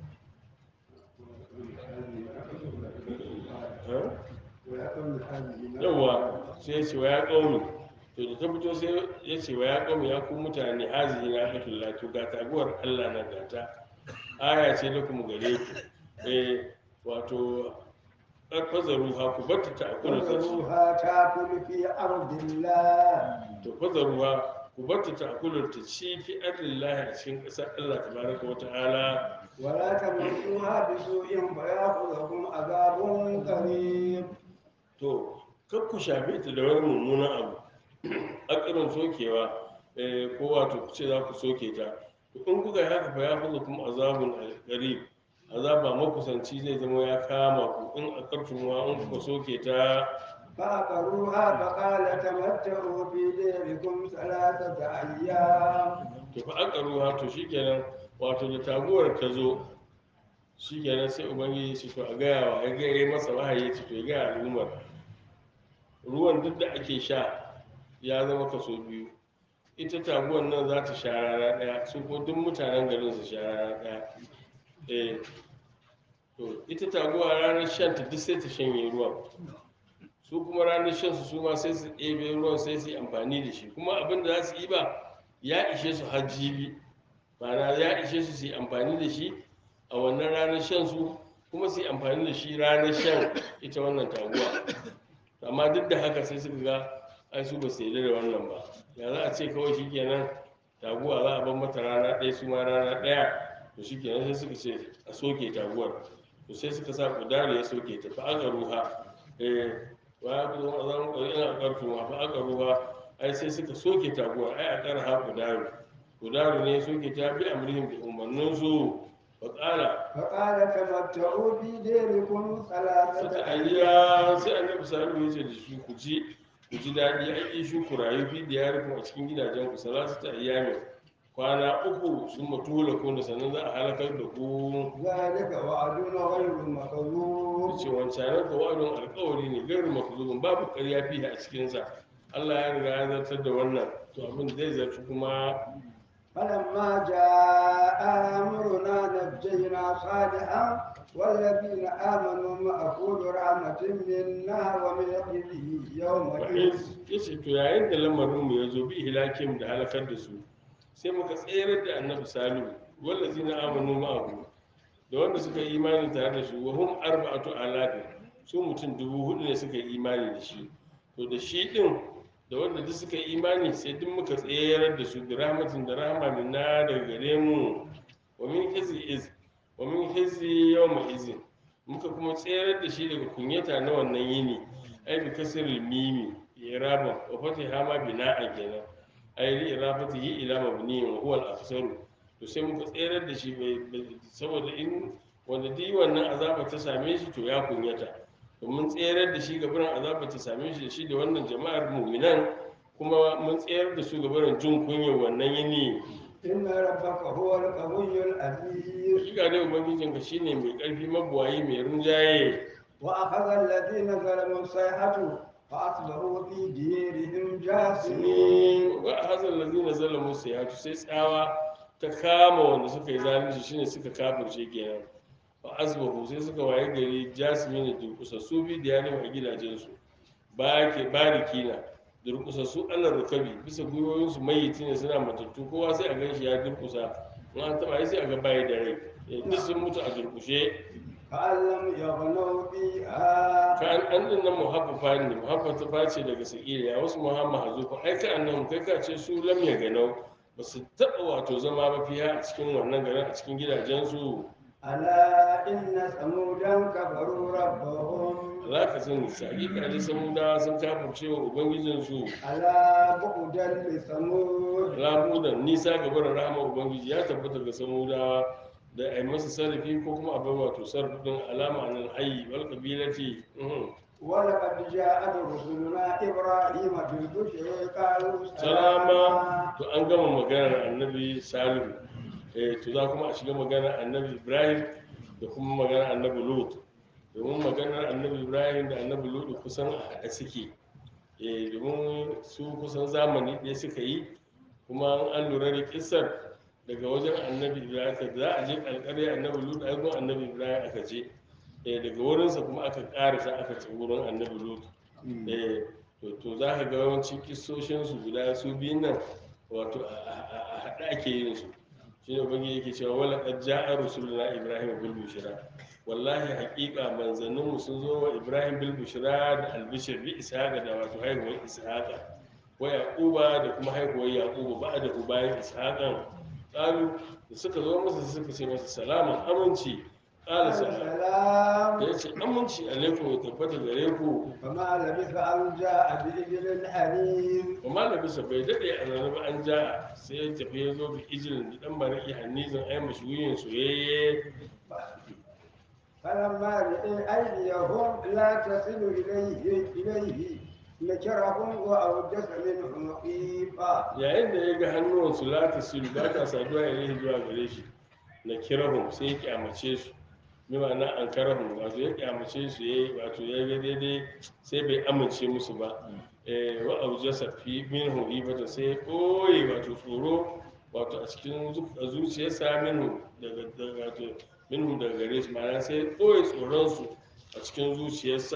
Speaker 1: ha
Speaker 2: ويا قوم هذه ناقة
Speaker 1: yawa sai ya ce wa ya ƙaumi to da ta fito sai ya ce wa ya ƙaumi ya ku mutane hazihi na hatul latu ga taguwar Allah na gata aya ce da kuma gare ku eh wato fazaru ha ku batta ta akula ta ci
Speaker 2: فذروها تاكل في أرض الله
Speaker 1: to fazaru ha ku batta ta akula ta ci fi ardillahi a cikin ƙasar Allah tabaraka wa ta'ala
Speaker 2: ولا تمسوها بسوء فيأخذكم عذاب قريب
Speaker 1: to kar ku shafe ta da wani mummunan abu akirin sokewa eh, ko wato ku ce za ku soke ta to in kuka yi haka fa ya fuza kuma azabun qarib azaba makusanci zai zama ya kama ku in akartum wa in kuka soke ta
Speaker 2: فعقروها فقال تمتعوا في ديركم ثلاثة أيام
Speaker 1: to fa akaruha to shikenan wato da taguwar ta zo shikenan sai ubangiji ya ce to a gaya wa ya gaya masa wahayi ya ce to ya gaya al'ummar ruwan duk da ake sha ya zama kaso biyu ita taguwar nan za ta sha rana ɗaya su ko duk mutanen garin su sha rana ɗaya eh to ita taguwa ranar shan ta duk sai ta shanye ruwan su kuma ranar shan su su ma sai su ɗebe ruwan sai su yi amfani da shi kuma abin da za su yi ba ya ishe su har jibi ma'ana ya ishe su su yi amfani da shi a wannan ranar shan su kuma su yi amfani da shi ranar shan ita wannan taguwa amma duk da haka sai suka ga ai su ba su yarda da wannan ba ya za a ce kawai shi kenan taguwa za a bar mata rana ɗaya su ma rana ɗaya to shi kenan sai suka ce a soke taguwar to sai suka sa kudari ya soke ta fa aka ruha eh wa ya ku zama zan ƙwari ina ƙarfi ma fa aka ruha ai sai suka soke taguwar ai a ƙara ha kudari kudari ne ya soke ta bi amrihim da umarninsu wa ƙala
Speaker 2: فقال تمتعوا في ديركم ثلاثة
Speaker 1: sata
Speaker 2: أيام
Speaker 1: ayya sai annabi salihu ya ce da shi ku ji ku ji daɗi ai shi ku rayu fi diyarikum a cikin gidajen ku salatu ta ayyami kwana uku sun matula ku da sannan za a halakar da ku
Speaker 2: ذلك وعد غير
Speaker 1: da
Speaker 2: مكذوب
Speaker 1: ce wancanar ka wa'adun alkawari ne gairu makzubin babu ƙarya fi a cikinsa Allah ya riga ya zartar da wannan to abin zai zarci kuma
Speaker 2: فلما جاء أمرنا نجينا صالحا والذين آمنوا معه برحمة منا ومن خزي يومئذ
Speaker 1: ya ce to yayin da lamarinmu ya zo bi hilakim da halakar da su sai muka tsere da annabi salihu wallazi na amanu ma'ahu da wanda suka yi imani tare da shi wa hum arba'atu alafin su mutum dubu hudu ne suka yi imani da shi to da shi din da wanda duk suka yi imani sai duk muka tsere da su da rahmatin da rahama minna daga gare mu wa min hizi iz wa min hizi yawma izin muka kuma tsere da shi daga kunyata na wannan yini ai bi kasril mimi iraban wa fatiha ma bina'a kenan ai li irafatihi ila mabni wa huwa al-afsaru to sai muka tsere da shi bai- bai- saboda in wanda dai wannan azaba ta same shi to ya kunyata to mun tsere da shi gaban azaba ta same shi da shi da wannan jama'ar mu'minan kuma mun tsere da su gaban jin kunyar wannan yini
Speaker 2: إن ربك هو القوي العزيز
Speaker 1: hakika dai ubangijinka shine mai karfi mabuwayi mai rinjaye
Speaker 2: وأخذ الذين ظلموا الصيحة فأصبحوا في ديرهم جاثمين
Speaker 1: ne wa hazal ladina zalamu sayatu sai tsawa ta kama wanda suka yi zalunci shine suka kafirce kenan fa asbahu sai suka waye gari jasmin da durkusassu bi da yarin a gidajensu ba ke barikina durkusassu Allah rukabi bisa gwiwoyin su mayyiti ne suna matattu kowa sai a ganshi ya durkusa in an taba sai a ga bayi da rai Eh, duk sun mutu a durkushe
Speaker 2: كأن لم يغنوا فيها
Speaker 1: ka an an din nan muhaffafa ne muhaffafa ce daga sakiriya wasu muhamma hazufa ai ka annan kai ka ce su lam ya ganau ba su taɓa wato zama ba fiya a cikin wannan garin a cikin gidajensu
Speaker 2: ألا إن ثمودا كفروا ربهم
Speaker 1: za ka sani sagi ka ji samudawa sun kafirce wa ubangijinsu
Speaker 2: ألا بعدا لثمود
Speaker 1: ramudan nisa ga barin rahama ubangiji ya tabbata ga samudawa da a yi masa sarrafi ko kuma a bar wato sarrafin alama a nan hayi wal kabilati mhm.
Speaker 2: ولقد جاءت رسلنا إبراهيم بالبشر قالوا
Speaker 1: salama
Speaker 2: سلاما
Speaker 1: to an gama maganar annabi salihu eh to za kuma a shiga maganar annabi ibrahim da kuma maganar annabi lut domin maganar annabi ibrahim da annabi lut kusan a haɗe suke eh domin su kusan zamani ɗaya suka yi kuma an lura da kisar daga wajen annabi ibrahim ka za a je ƙarƙare annabi lut ai gun annabi ibrahim aka je eh daga wurinsa kuma aka ƙarasa aka ci wurin annabi lut eh to to za ka ga yawancin kissoshinsu guda su biyun nan wato a- a a haɗe ake yin su shi ne ubangiji yake cewa wala qad ja'a rusuluna ibrahim bil bushra wallahi haƙiƙa manzanninmu sun zo wa ibrahim bil bushra da albishir bi ishaqa da wato haihuwar ishaqa wa yaquba da kuma haihuwar yaquba ba'da bayan ishaqan qalu da suka zo masa sai suka ce masa salaman aminci qala
Speaker 2: قال
Speaker 1: salam
Speaker 2: سلام
Speaker 1: da yace aminci alaikum ya tabbata gare ku
Speaker 2: فما لبث أن جاء بإجل حنيف
Speaker 1: amma da bisa bai daɗe a zaune ba an ja sai ya tafi ya zo bi ijilin da ɗan baraki hannizin ai mashuyin soyayye
Speaker 2: فلما رأى أيديهم لا تصل إليه إليه نكرهم وأوجس منهم خيفة
Speaker 1: yayin da ya ga hannuwansu lata silu ba ta saduwa ya rihi zuwa gare shi na kirahun sai ya kyamace su bi ma'ana an karahun wato ya kyamace su ya wato ya ga daidai sai bai amince musu ba eh, wa aujasa fi minhu ibata sai ya ɓoye wato tsoro wato a cikin zu- a zuciyarsa minhu daga daga- wato minhu daga gare su ma'ana sai ya ɓoye tsoronsu a cikin zuciyarsa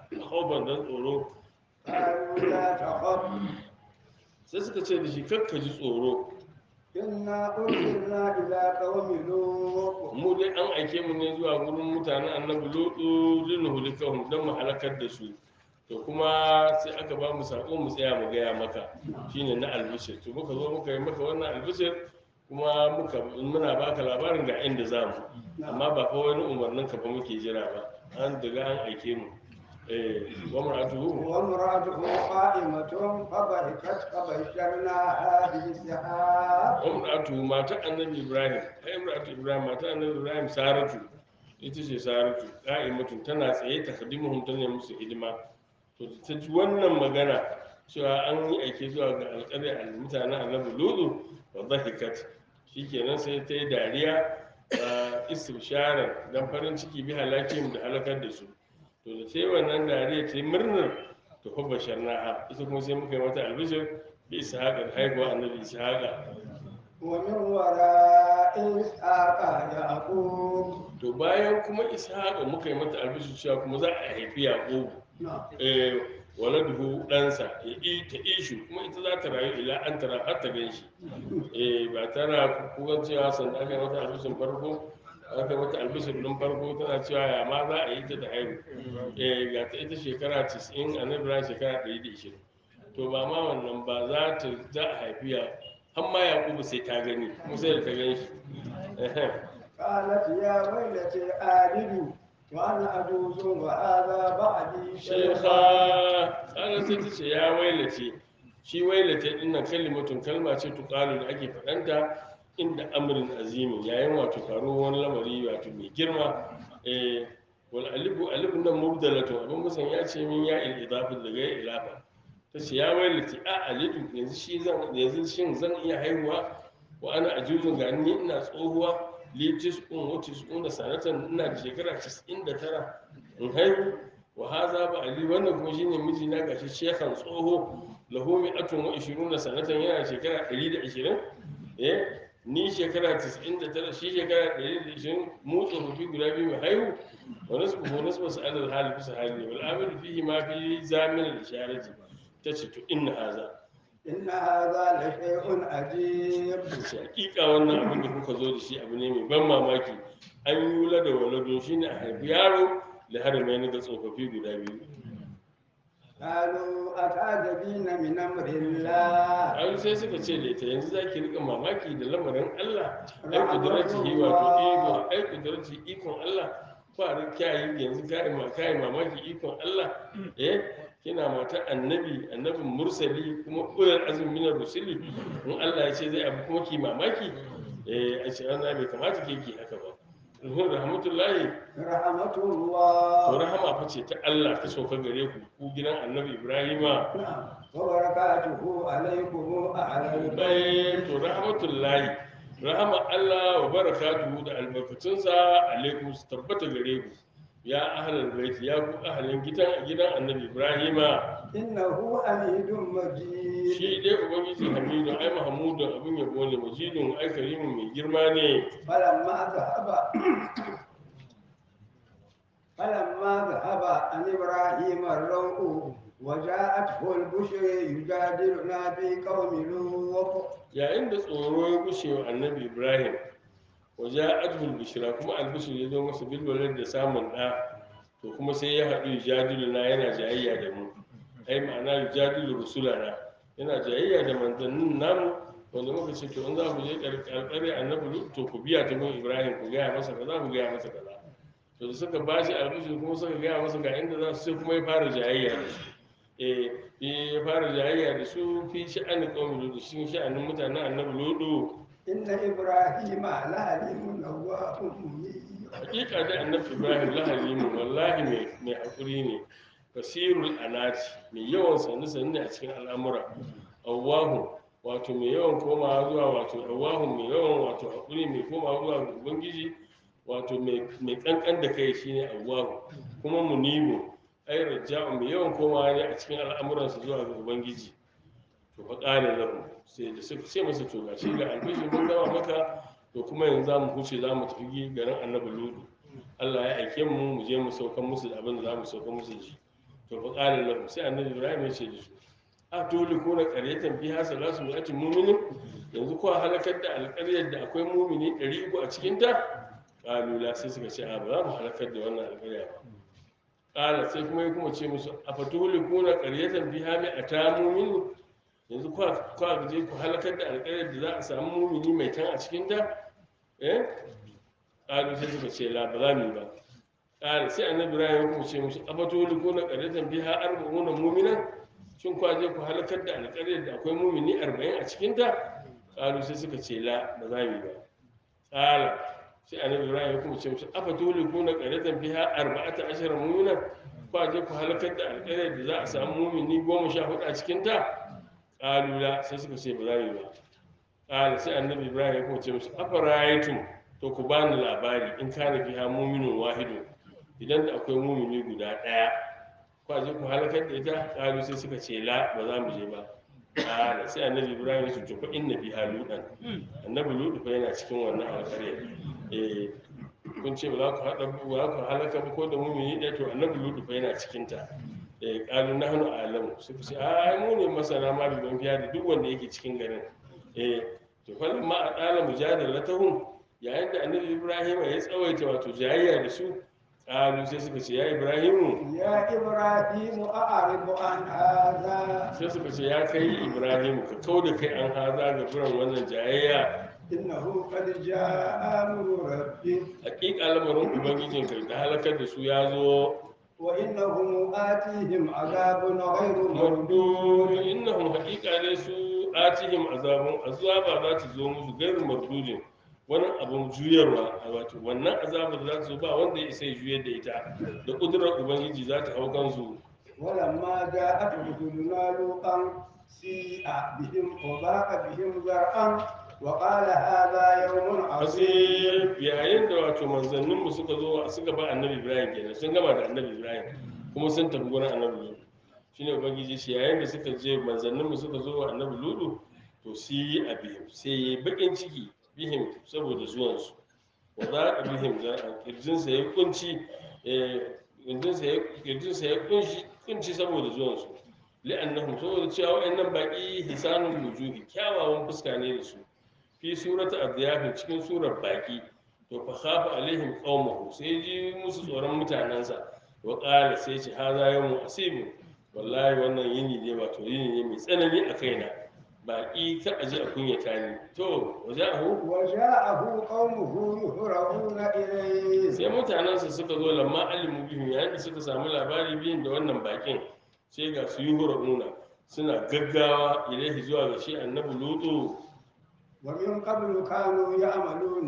Speaker 1: haufan dan tsoro
Speaker 2: قالوا لا تخف
Speaker 1: sai suka ce da shi kakka ji tsoro
Speaker 2: إنا أرسلنا إلى قوم لوط
Speaker 1: mu dai an aike mu ne zuwa gurin mutanen annabi lutu linuhulikahum don mu halakar da su to kuma sai aka ba mu sako mu tsaya mu gaya maka shine na albishir to muka zo muka yi maka wannan albishir kuma muka muna baka labarin ga inda za mu amma ba fa wani umarnin ka fa muke jira ba an daga an aike mu eh wa mar'atuhu
Speaker 2: وامرأته قائمة فضحكت فبشرناها بإسحاق
Speaker 1: umratu mata annabi ibrahim ai umratu ibrahim mata annabi ibrahim saratu ita ce saratu qa'imatu tana tsaye ta khadimuhum tana musu hidima to ta ji wannan magana cewa an yi aike zuwa ga alƙarya al mutanen annabi lutu wa dhahikat shikenan sai ta yi dariya a istibsharar dan farin ciki bi halakim da halakar da su to da sai wannan dariya ta yi murnar to fa basharnaha ita kuma sai muka yi mata albishir bi ishaqa da haihuwa annabi ishaqa
Speaker 2: ومن وراء إسحاق يعقوب
Speaker 1: to bayan kuma ishaqa muka yi mata albishir cewa kuma za a haifi yaqubu eh waladuhu ɗansa ya yi ta ishu kuma ita za ta rayu ila an tara har ta gan shi eh ba tana kukan cewa sanda aka yi mata albishir farko aka yi mata albishir ɗin farko tana cewa ya ma za a yi ta da haihu eh ga ta ita shekara 90 a nan shekara 120 to ba ma wannan ba za ta za a haifi ya har ma yaƙubu sai ta gani kuma sai da ta gan shi
Speaker 2: قالت يا ويلتي آلد وأنا أجوز وهذا بعدي
Speaker 1: shekha ƙalar sai ta ce ya wailace shi wailace dinnan kalimatun kalma ce tuƙalu da ake faɗanta inda amrin azimin yayin wato faruwar wani lamari wato mai girma eh wal alifu alifu nan mubdalatun abin musan ya ce min ya il idafa daga ya ilafa ta ce ya wailace a alidu yanzu shi zan yanzu shin zan iya haihuwa wa ana ajuzun ga ni ina tsohuwa litis un watis un da sanatan ina da shekara 99 in haihu wa haza ba ali wannan kuma shine miji na gashi shekhan tsoho lahu mi'atun wa 20 sanatan yana da shekara 120 eh ni shekara 99 shi shekara 120 mu tsofaffi guda biyu mai haihu wa nasbu wa nasbu sa'al hal bisa hali wal amil fihi ma fi zamin al isharati tace to inna haza
Speaker 2: إن هذا لشيء عجيب
Speaker 1: ce hakika wannan abin da kuka zo da shi abu ne mai ban mamaki an yi wula da waladun shi ne a haifi yaro da haramai ga tsofaffi guda biyu
Speaker 2: قالوا أتعجبين من أمر الله
Speaker 1: an sai suka ce da ita yanzu za ki rika mamaki da lamarin allah ai kudurarci yi wato iko ai kudurarci ikon allah fara kyayi yanzu kayi ma kayi mamaki ikon allah eh kina mata annabi annabin mursali kuma ulul azmi minar rusuli in allah ya ce zai abu kuma ki mamaki eh a ce wannan bai kamata ke ki haka ba Ruhun rahmatullahi
Speaker 2: رحمة
Speaker 1: to
Speaker 2: الله
Speaker 1: rahama fa ce ta Allah ta sauka gare ku ku gidan annabi Ibrahima
Speaker 2: نعم. وبركاته عليكم أهل البيت
Speaker 1: bai to rahmatullahi rahama Allah wa barakatuhu da albarkatunsa alaikum su tabbata gare ku ya ahlal bait ya ku ahlin gidan gidan annabi Ibrahima
Speaker 2: إنه حميد مجيد
Speaker 1: shi dai ubangiji Hamidu ai Mahmudun abin yabo ne majidun ai karimin mai girma ne
Speaker 2: فلما ذهب فلما ذهب عن إبراهيم الروع وجاءته البشر يجادلنا في قوم لوط
Speaker 1: yayin da tsoro ya gushe wa annabi ibrahim waje adhul bishira kuma albishir ya zo masa bilwalar da samun ɗa to kuma sai ya haɗu yujadilu na yana jayayya da mu ai ma'ana yujadilu rusulana yana jayayya da manzannin namu wanda muka ce to in za ku je ƙarƙare annabi Lut, to ku biya ta gun ibrahim ku gaya masa kaza ku gaya masa kaza to da suka bashi albishir kuma suka gaya masa ga inda za su sai kuma ya fara jayayya da su eh ya fara jayayya da su fi sha'anin ƙaumin ludu cikin sha'anin mutanen annabi ludu
Speaker 2: إن إبراهيم لحليم أواه منيب
Speaker 1: hakika da annabi ibrahim lahalimu wallahi mai mai hakuri ne basirul anati mai yawan sannu sannu ne a cikin al'amura awwahu wato mai yawan komawa zuwa wato awwahu mai yawan wato hakuri mai komawa zuwa ga ubangiji wato mai mai kankan da kai shine awwahu kuma munibu ai raja'u mai yawan komawa ne a cikin al'amuransa zuwa ga ubangiji to fa qala lahu sai da suka ce masa to gashi ga albishi mun gama maka to kuma yanzu za mu huce za mu tafi garin annabi ludu allah ya aike mu mu je mu saukan musu da abin da za mu saukan musu da shi to fa qala lahu sai annabi ibrahim ya ce da su a dole ko na qaryatan fi hasala su mi'ati mu'minin yanzu ko halakar da alƙaryar da akwai mu'mini 300 a cikin ta qalu la sai suka ce a ba za mu halakar da wannan alƙarya ba qala sai kuma ya kuma ce musu afatuhlikuna qaryatan fiha mi'ata mu'minin yanzu kwa kwa je ku halakar da alƙaryar da za a samu mumini mai tan a cikin ta eh qalu sai suka ce la ba za mu yi ba qala sai annabi ibrahim ya kuma ce musu afatuli kuna qaryatan biha arba'una mu'mina shin kwa je ku halakar da alƙaryar da akwai mumini 40 a cikin ta qalu sai suka ce la ba za mu yi ba qala sai annabi ibrahim ya kuma ce musu afatuli kuna qaryatan biha arba'ata ashara mu'mina kwa je ku halakar da alƙaryar da za a samu mumini goma sha hudu a cikin ta ƙalula sai suka ce ba za mu yi ba ƙala sai annabi ibrahim ya kuma ce musu afaraitum to ku bani labari in kana fiha muminun wahidun idan da akwai mumini guda ɗaya kwa je ku halakar da ita ƙalu sai suka ce la ba za mu je ba ƙala sai annabi ibrahim ya ce to fa inna fiha ludan annabi ludu fa yana cikin wannan alƙarya eh kun ce ba za ku haɗa ba za ku halaka ba ko da mumini ɗaya to annabi ludu fa yana cikin ta eh kalu nahnu a'lamu suka ce ai mu ne masana ma bi ban fiya da duk wanda yake cikin garin eh to falan ma a dala mujadalatahum yayin da annabi ibrahim ya tsawaita wato jayayya da su kalu sai suka ce ya ibrahimu
Speaker 2: يا إبراهيم أعرض عن هذا
Speaker 1: sai suka ce ya kai ibrahimu ka kau da kai an haza ga furan wannan jayayya
Speaker 2: إنه قد جاء أمر ربك
Speaker 1: hakika lamarin ubangijinka da halakar da su ya zo
Speaker 2: وإنهم آتيهم عذاب غير
Speaker 1: mardud
Speaker 2: مردود
Speaker 1: innahum haqiqa ne su atihim azabun azaba za ta zo musu gairu mardudin wani abun juyarwa a wato wannan azabar da za ta zo ba wanda ya isa ya juyar da ita da kudurar ubangiji za ta hau kansu
Speaker 2: ولما جاءت رسلنا لوطا سيء بهم وضاق بهم ذرعا وقال هذا يوم عصيب
Speaker 1: asir yayin da wato manzanninmu suka zo suka ba annabi ibrahim kenan sun gama da annabi ibrahim kuma sun tafi gurin annabi lutu shine ubangiji shi yayin da suka je manzanninmu suka zo wa annabi lutu to sai yi a bihim sai yi bakin ciki bihim saboda zuwansu wa za a bihim zar'a kirjinsa ya kunci eh, kirjinsa ya kirjinsa ya kunshi kunci saboda zuwansu li'annahum saboda cewa wa'annan baki hisanul wujuhi kyawawan fuska ne da su fi surata adyafin cikin surar baki to fa khafa alaihim qaumahu sai ji musu tsoron mutanansa wa qala sai ce haza yawmu asibu wallahi wannan yini ne wato yini ne mai tsanani a kaina baki ta aji a kunyata ni to wajahu
Speaker 2: وجاءه قومه يهرعون إليه
Speaker 1: sai mutanensa suka zo lamma alimu bihim yayin da suka samu labari biyun da wannan bakin sai ga su yi nuna suna gaggawa ilaihi zuwa ga shi annabi lutu
Speaker 2: ومن قبل كانوا يعملون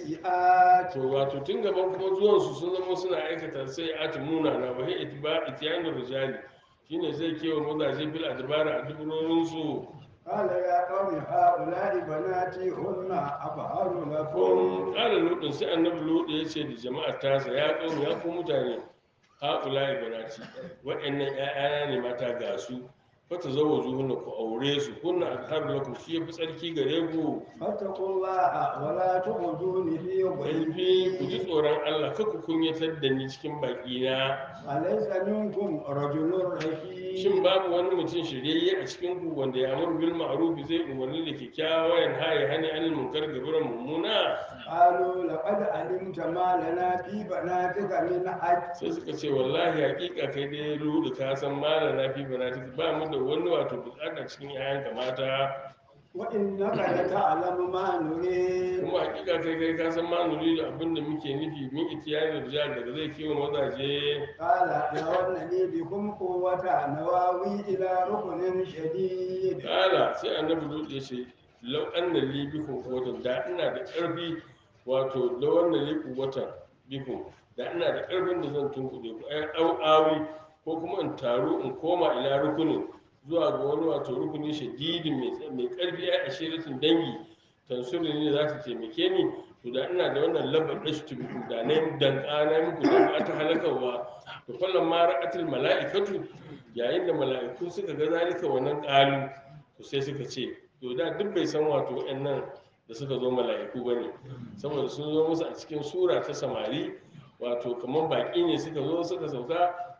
Speaker 2: السيئات
Speaker 1: to wato tun gaban kuma zuwansu sun zama suna aikata sai ati muna na wahi itiba itiyanin rijali shine zai kewa mazaje fil adbara a duburorin su
Speaker 2: قال يا قوم هؤلاء بناتي هن أطهر
Speaker 1: kun
Speaker 2: لكم
Speaker 1: kala lutun sai annabi lutu ya ce da jama'ar tasa ya kawo ya ku mutane haƙula ibanati waɗannan ƴaƴana ne mata ga su fata zawo zuhunna ku aure su kunna azhar lakum shi yafi tsarki gare ku
Speaker 2: فاتقوا الله ولا تخزوني في
Speaker 1: ƙarfi ku ji
Speaker 2: ضيفي
Speaker 1: tsoron Allah kar ku kunyatar da ni cikin baƙina
Speaker 2: أليس منكم رجل
Speaker 1: shin
Speaker 2: رشيد
Speaker 1: babu wani mutum shiryayye a cikin ku wanda ya amur bil ma'ruf zai umarni da kyakkyawa yan haye hani anil munkar gaburan mummuna
Speaker 2: قالوا لقد علمت ما لنا في بناتك من حج
Speaker 1: sai suka ce wallahi hakika kai dai rudu ka san mala na fi bana ba mu da wani wato bukata cikin yayan mata
Speaker 2: وإنك لتعلم ما نريد
Speaker 1: kuma hakika kai kai ka san ma nuri da abin da muke nufi min itiyani rijal daga zai kiwo mazaje
Speaker 2: قال لو أن لي بكم قوة نواوي إلى ركن شديد
Speaker 1: kala sai annabi lut ya ce lau anna li bikum quwwatan da ina da karfi wato lau anna li quwwatan bikum da ina da karfin da zan tunkuɗe ku ai au awi ko kuma in taru in koma ila rukunin zuwa ga wani wato rukuni shadidin mai tsa- mai karfi ai ashiratin dangi tansuri ne za ta taimake ni to da ina da wannan labar dashtu bikum da na yi danka na yi muku danka ta halakarwa to kullum ma ra'atul mala'ikatu yayin da mala'iku suka ga zalika wannan ƙalu to sai suka ce to da duk bai san wato waɗannan da suka zo mala'iku bane saboda sun zo musu a cikin sura ta samari wato kamar baƙi ne suka zo suka sauka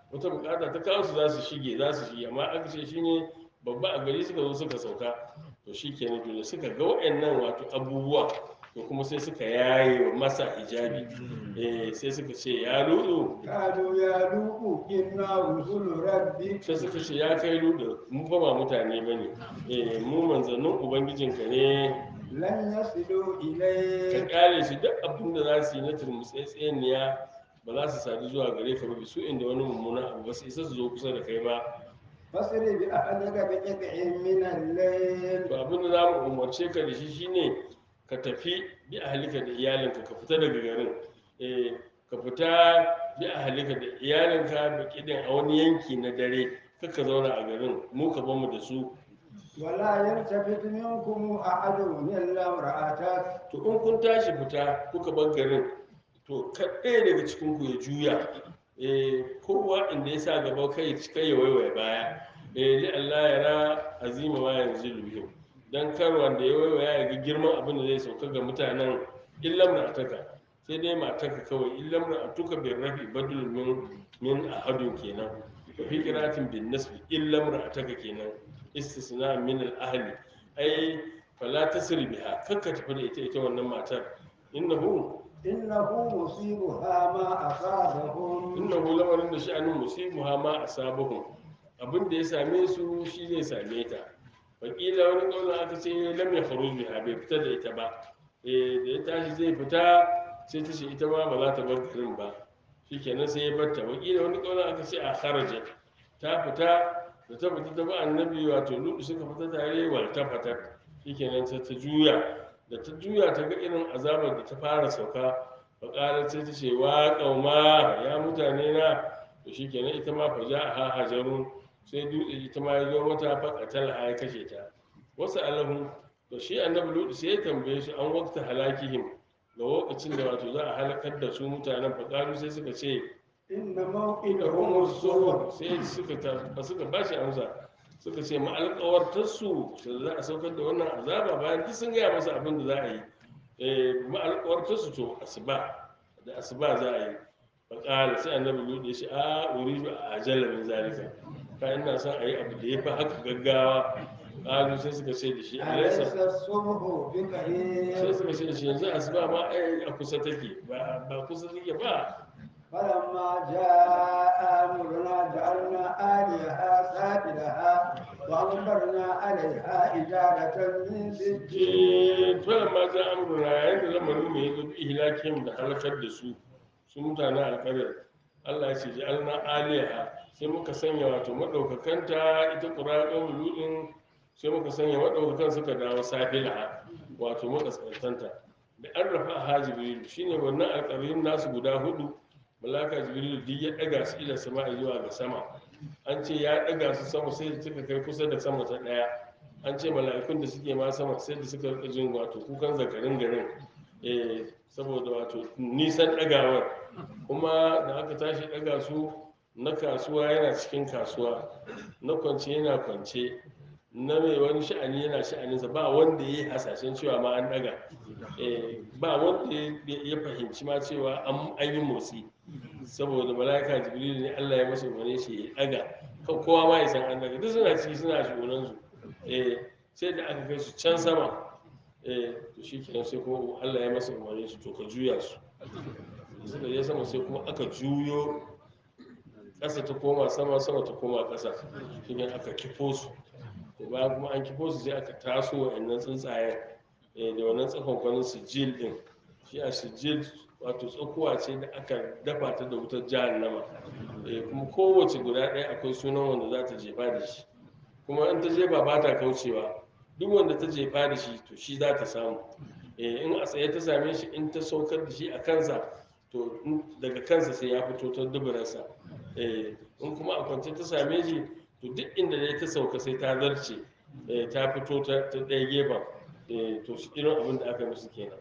Speaker 1: wata bukata ta kawo su za su shige za su shige amma aka ce shine babba a gari suka zo suka sauka to shi kenan to da suka ga waɗannan wato abubuwa to kuma sai suka yaye wa masa hijabi eh sai suka ce ya ludu
Speaker 2: قالوا يا لوط إنا رسل ربك
Speaker 1: sai suka ce ya kai ludu mu fa ba mutane bane eh mu manzannin ubangijinka ne
Speaker 2: لن يصلوا
Speaker 1: ka
Speaker 2: إليك
Speaker 1: kare shi duk abin da za su yi na turmutsetseniya ba za su sadu zuwa gare ka ba su inda wani mummuna abu ba su isa su zo kusa da kai ba
Speaker 2: فاصر بأهلك بقطع من الليل
Speaker 1: to abin da za mu umarce ka da shi shine ka tafi bi ahalika da iyalinka ka fita daga garin eh ka fita bi ahalika da iyalinka da kidin a wani yanki na dare kaka zauna a garin mu ka bamu da su
Speaker 2: ولا يلتفت منكم أحد إلا امرأتك
Speaker 1: to in kun tashi fita kuka bar garin to kaɗai daga cikin ku ya juya eh kowa inda ya sa gaba kai kai ya waiwaye baya eh li Allah ya ra azima ma yanzu bihim dan kar wanda ya waiwaya ya ga girman abin da zai sauka ga mutanen illam na ataka sai dai mataka kawai illam na atuka bin rafi badul min min ahadun kenan wa fi qiratin bin nasbi illam na ataka kenan istisna min al ahli ai fala tasri biha kakka tafi da ita ita wannan matar innahu
Speaker 2: إنه مصيبها ما أصابهم
Speaker 1: innahu lamarin da sha'anin musibuha ma asabahum abin da ya same su shi zai same ta wakila wani kaula aka ce lam ya faru biha bai fita da ita ba eh da ya tashi zai fita sai ta ce ita ma ba za ta bar garin ba shikenan sai ya barta wakila wani kaula aka ce a kharaja ta fita da ta fita ta ba annabi wato lutu suka fita tare wal ta fata shikenan sai ta juya da ta juya ta ga irin azabar da ta fara sauka faƙarar sai ta ce wa ƙauma ya mutane na to shi kenan ita ma fa ja ha hajarun sai dutse ita ma ya zo mata faƙatal a ya kashe ta wasu alahu to shi annabi lutu sai ya tambaye su an wakta halakihim ga lokacin da wato za a halakar da su mutanen faƙaru sai suka ce
Speaker 2: إن
Speaker 1: da
Speaker 2: موئدهم
Speaker 1: homo
Speaker 2: الصبح
Speaker 1: sai suka ta ba suka ba shi amsa suka ce ma alƙawartarsu da za a saukar da wannan azaba bayan duk sun gaya masa abin da za a yi eh ma alƙawartarsu to asuba da asuba za a yi faƙala sai annabi lutu ya ce a uridu a ajala min zalika ka ina son a yi abu da ya fi haka gaggawa ƙalu sai suka ce da shi
Speaker 2: أليس
Speaker 1: alaisa
Speaker 2: الصبح
Speaker 1: sai
Speaker 2: بقريب
Speaker 1: suka ce da shi yanzu asuba ma ai a kusa take ba ba kusa take ba
Speaker 2: فلما جاء أمرنا جعلنا آلهة سافلها وأمطرنا عليها حجارة من سجيل
Speaker 1: tuwa ma za amurna yayin da lamarin mai zo bi ihlakim da halakar da su su mutanen alƙaryar Allah ya ce ji alna aliyaha sai muka sanya wato madaukakanta ita qura'an ludin sai muka sanya madaukakan suka dawo safila wato makaskantanta da an rafa ha jibril shine wannan alƙaryun nasu guda hudu malaka jibril duk ya daga su ila sama zuwa ga sama an ce ya daga su sama sai da suka kai kusa da sama ta daya an ce mala'ikun da suke ma sama sai da suka rika jin wato kukan zakarin garin eh saboda wato nisan dagawar kuma da aka tashi daga su na kasuwa yana cikin kasuwa na kwance yana kwance na mai wani sha'ani yana sha'aninsa ba wanda ya yi hasashen cewa ma an daga eh ba wanda ya- ya fahimci ma cewa an an yi motsi saboda mala'ika jibril ne Allah ya masa umarni shi ya daga kan kowa ma ya san an daga duk suna ciki suna shugunan su eh sai da aka kai su can sama eh to shikenan sai kuma Allah ya masa umarni su to ka juya su da suka je sama sai kuma aka juyo ƙasa ta koma sama sama ta koma ƙasa shine aka kifo su to bayan kuma an kifo su sai aka taso wa'annan tsuntsayen eh, da wannan tsakonkwanin sijil din shi a sijil wato tsakuwa ce da aka dafa ta da wutar jahannama eh, kuma kowace guda ɗaya akwai sunan wanda za ta jefa da shi kuma in ta jefa ba ta kaucewa duk wanda ta jefa da shi to shi za ta samu Eh, in a tsaye ta same shi in ta saukar da shi a kansa to in- daga kansa sai ya fito ta duburarsa Eh, in kuma a kwance ta same shi to duk inda dai ta sauka sai ta zarce eh, ta fito ta ta ɗaya gefen Eh, to shi irin abin da aka yi musu kenan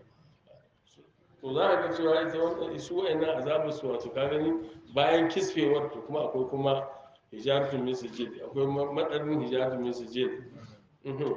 Speaker 1: to za a ga cewa ita wannan su wa'annan azabar su wato ka gani bayan kisfewar to kuma akwai kuma hijaratun min sijil akwai ma- madarin hijaratun min sijil Mhm.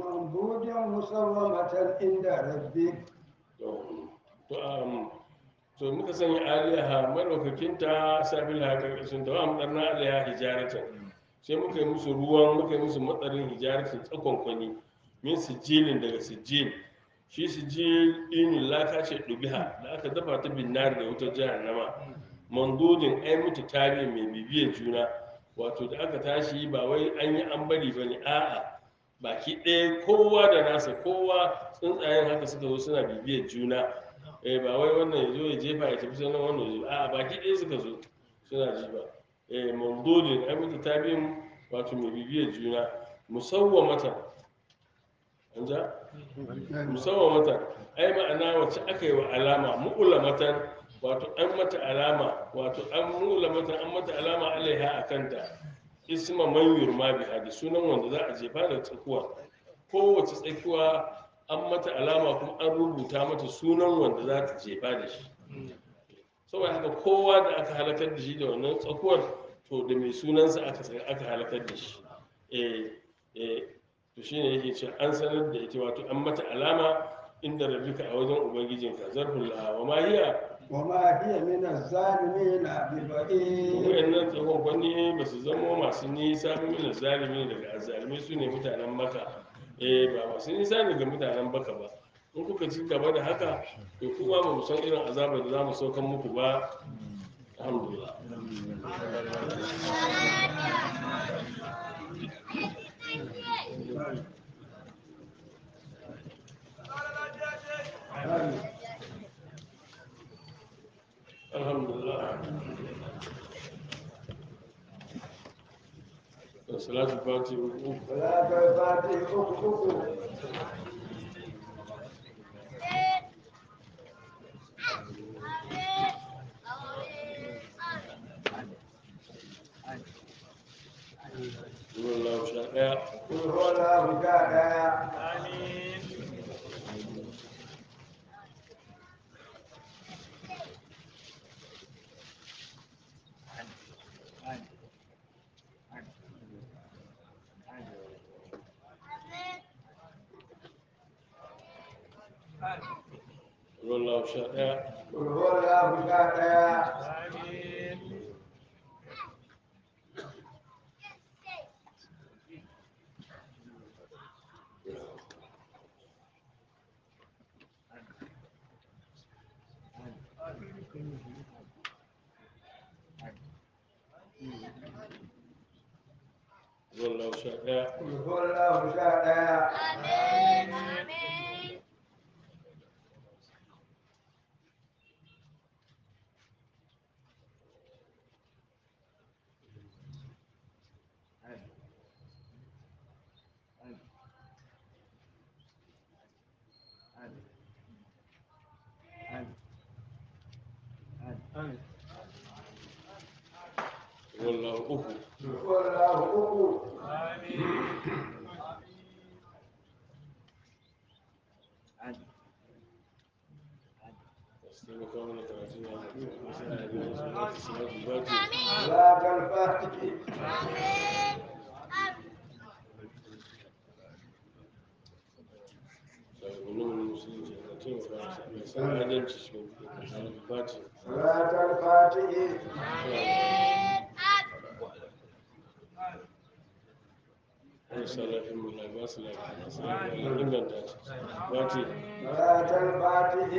Speaker 2: منضود مسومة عند ربك
Speaker 1: to to, um, to muka sanya aliyaha madaukakinta sabil ha karkashin ta wa amdarna aliyaha hijaratan sai muka yi musu ruwan muka yi musu matsarin hijaratan tsakon kwani min sijilin daga sijil shi sijil inin laka ce dubiha da aka dafa ta binnar da wutar jahannama mandudin ai mutu tare mai bibiyar juna wato da aka tashi ba wai an yi an bari ba ne a'a baki ɗaya kowa da nasa kowa tsuntsayen haka suka zo suna bibiyar juna eh ba wai wannan ya zo ya jefa ya tafi sanan wannan ya zo a'a baki ɗaya suka zo suna ji ba eh mamdudin ai mutu tabi'in wato mai bibiyar juna musawwamata an ja musawwamata ai ma'ana wacce aka yi wa alama mu'ulamatan wato an mata alama wato an mu'ulamatan an mata alama alaiha a kanta isma man yurma biha da sunan wanda za a jefa da tsakuwa kowace tsakuwa an mata alama kuma an rubuta mata sunan wanda za ta jefa da shi saboda haka kowa da aka halakar da shi da wannan tsakuwar to da mai sunansa aka sa- aka halakar da shi eh eh to shine yake ce an sanar da ita wato an mata alama inda rabbika a wajen ubangijinka zarful la wa ma hiya
Speaker 2: وما هي من الظالمين ببعيد
Speaker 1: wayannan tsakon kwani ba su zamo masu nisa ba min zalimi daga azzalimi su ne mutanen maka eh ba masu nisa ne ga mutanen baka ba in kuka ci gaba da haka to kuma ba mu san irin azabar da za mu saukan muku ba alhamdulillah alhamdulillah salatu fati uku
Speaker 2: ولا تفاتي أخوكم
Speaker 1: zuwan lahu sha ɗaya
Speaker 2: قل هو الله جاء
Speaker 1: zuwan lahu sha ɗaya
Speaker 2: قل هو الله جاء
Speaker 1: zuwan lahu sha ɗaya
Speaker 2: قل هو الله جاء
Speaker 1: zuwan lahu uku
Speaker 2: قل هو الله أخو
Speaker 1: su taimaka mana karatu na wasu ana biyan su na salatu fati
Speaker 2: صلاة الفاتح
Speaker 1: shugabannin musulunci na taimaka mai san adalci shi ne salatu fati
Speaker 2: صلاة الفاتح
Speaker 1: wani salafin mu na ba su lafiya su lafiya inganta ta fati
Speaker 2: صلاة الفاتح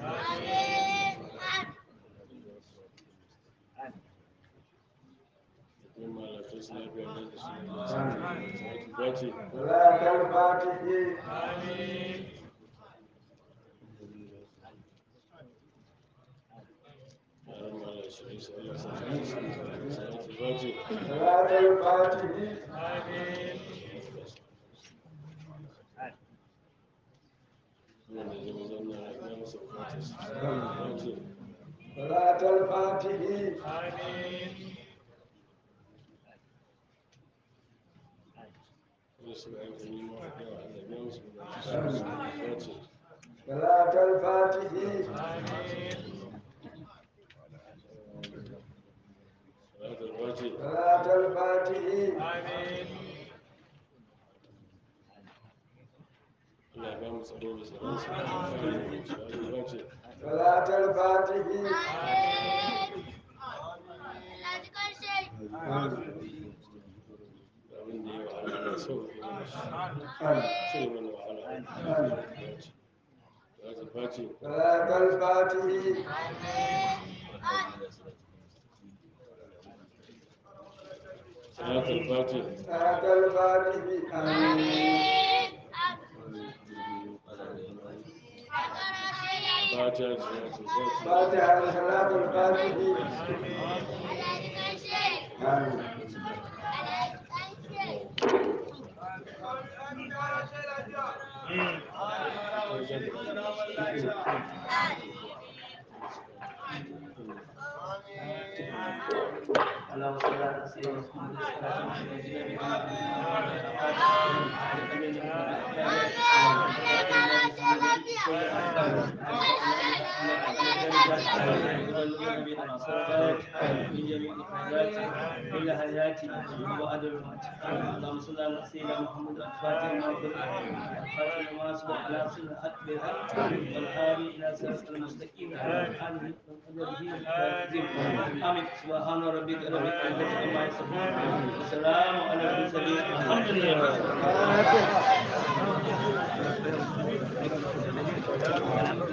Speaker 1: yin malafin su lafiya da su salatu fati
Speaker 2: صلاة الفاتح
Speaker 1: yaran malar su yi sallah salatu fati
Speaker 2: صلاة الفاتح
Speaker 1: wanda zama zanna ya masa fati fati
Speaker 2: صلاة الفاتح
Speaker 1: wanda suka aika nima a yawa Allah ya musu fati
Speaker 2: صلاة الفاتح
Speaker 1: salatu fati
Speaker 2: صلاة الفاتح
Speaker 1: Allah ya ba mu tsaro da tsaron sa. Fati.
Speaker 2: صلاة الفاتح
Speaker 1: abin da ya wahala da sauƙi mana shi sai mana wahala ya ta face
Speaker 2: صلاة الفاتح
Speaker 1: salatul fati
Speaker 2: صلاة الفاتح آمين
Speaker 1: fatiha salatul fati
Speaker 2: فاتحة صلاة الفاتح آمين
Speaker 5: اللهم صل على سيدنا محمد كل حياتي وبعد الموت اللهم صل على سيدنا محمد الفاتح لما أغلق الفاتح لما سبق على سنة أكبر والهادي إلى صراط المستقيم آمين آمين سبحان ربك رب العزة عما يصفون وسلام على المرسلين الحمد لله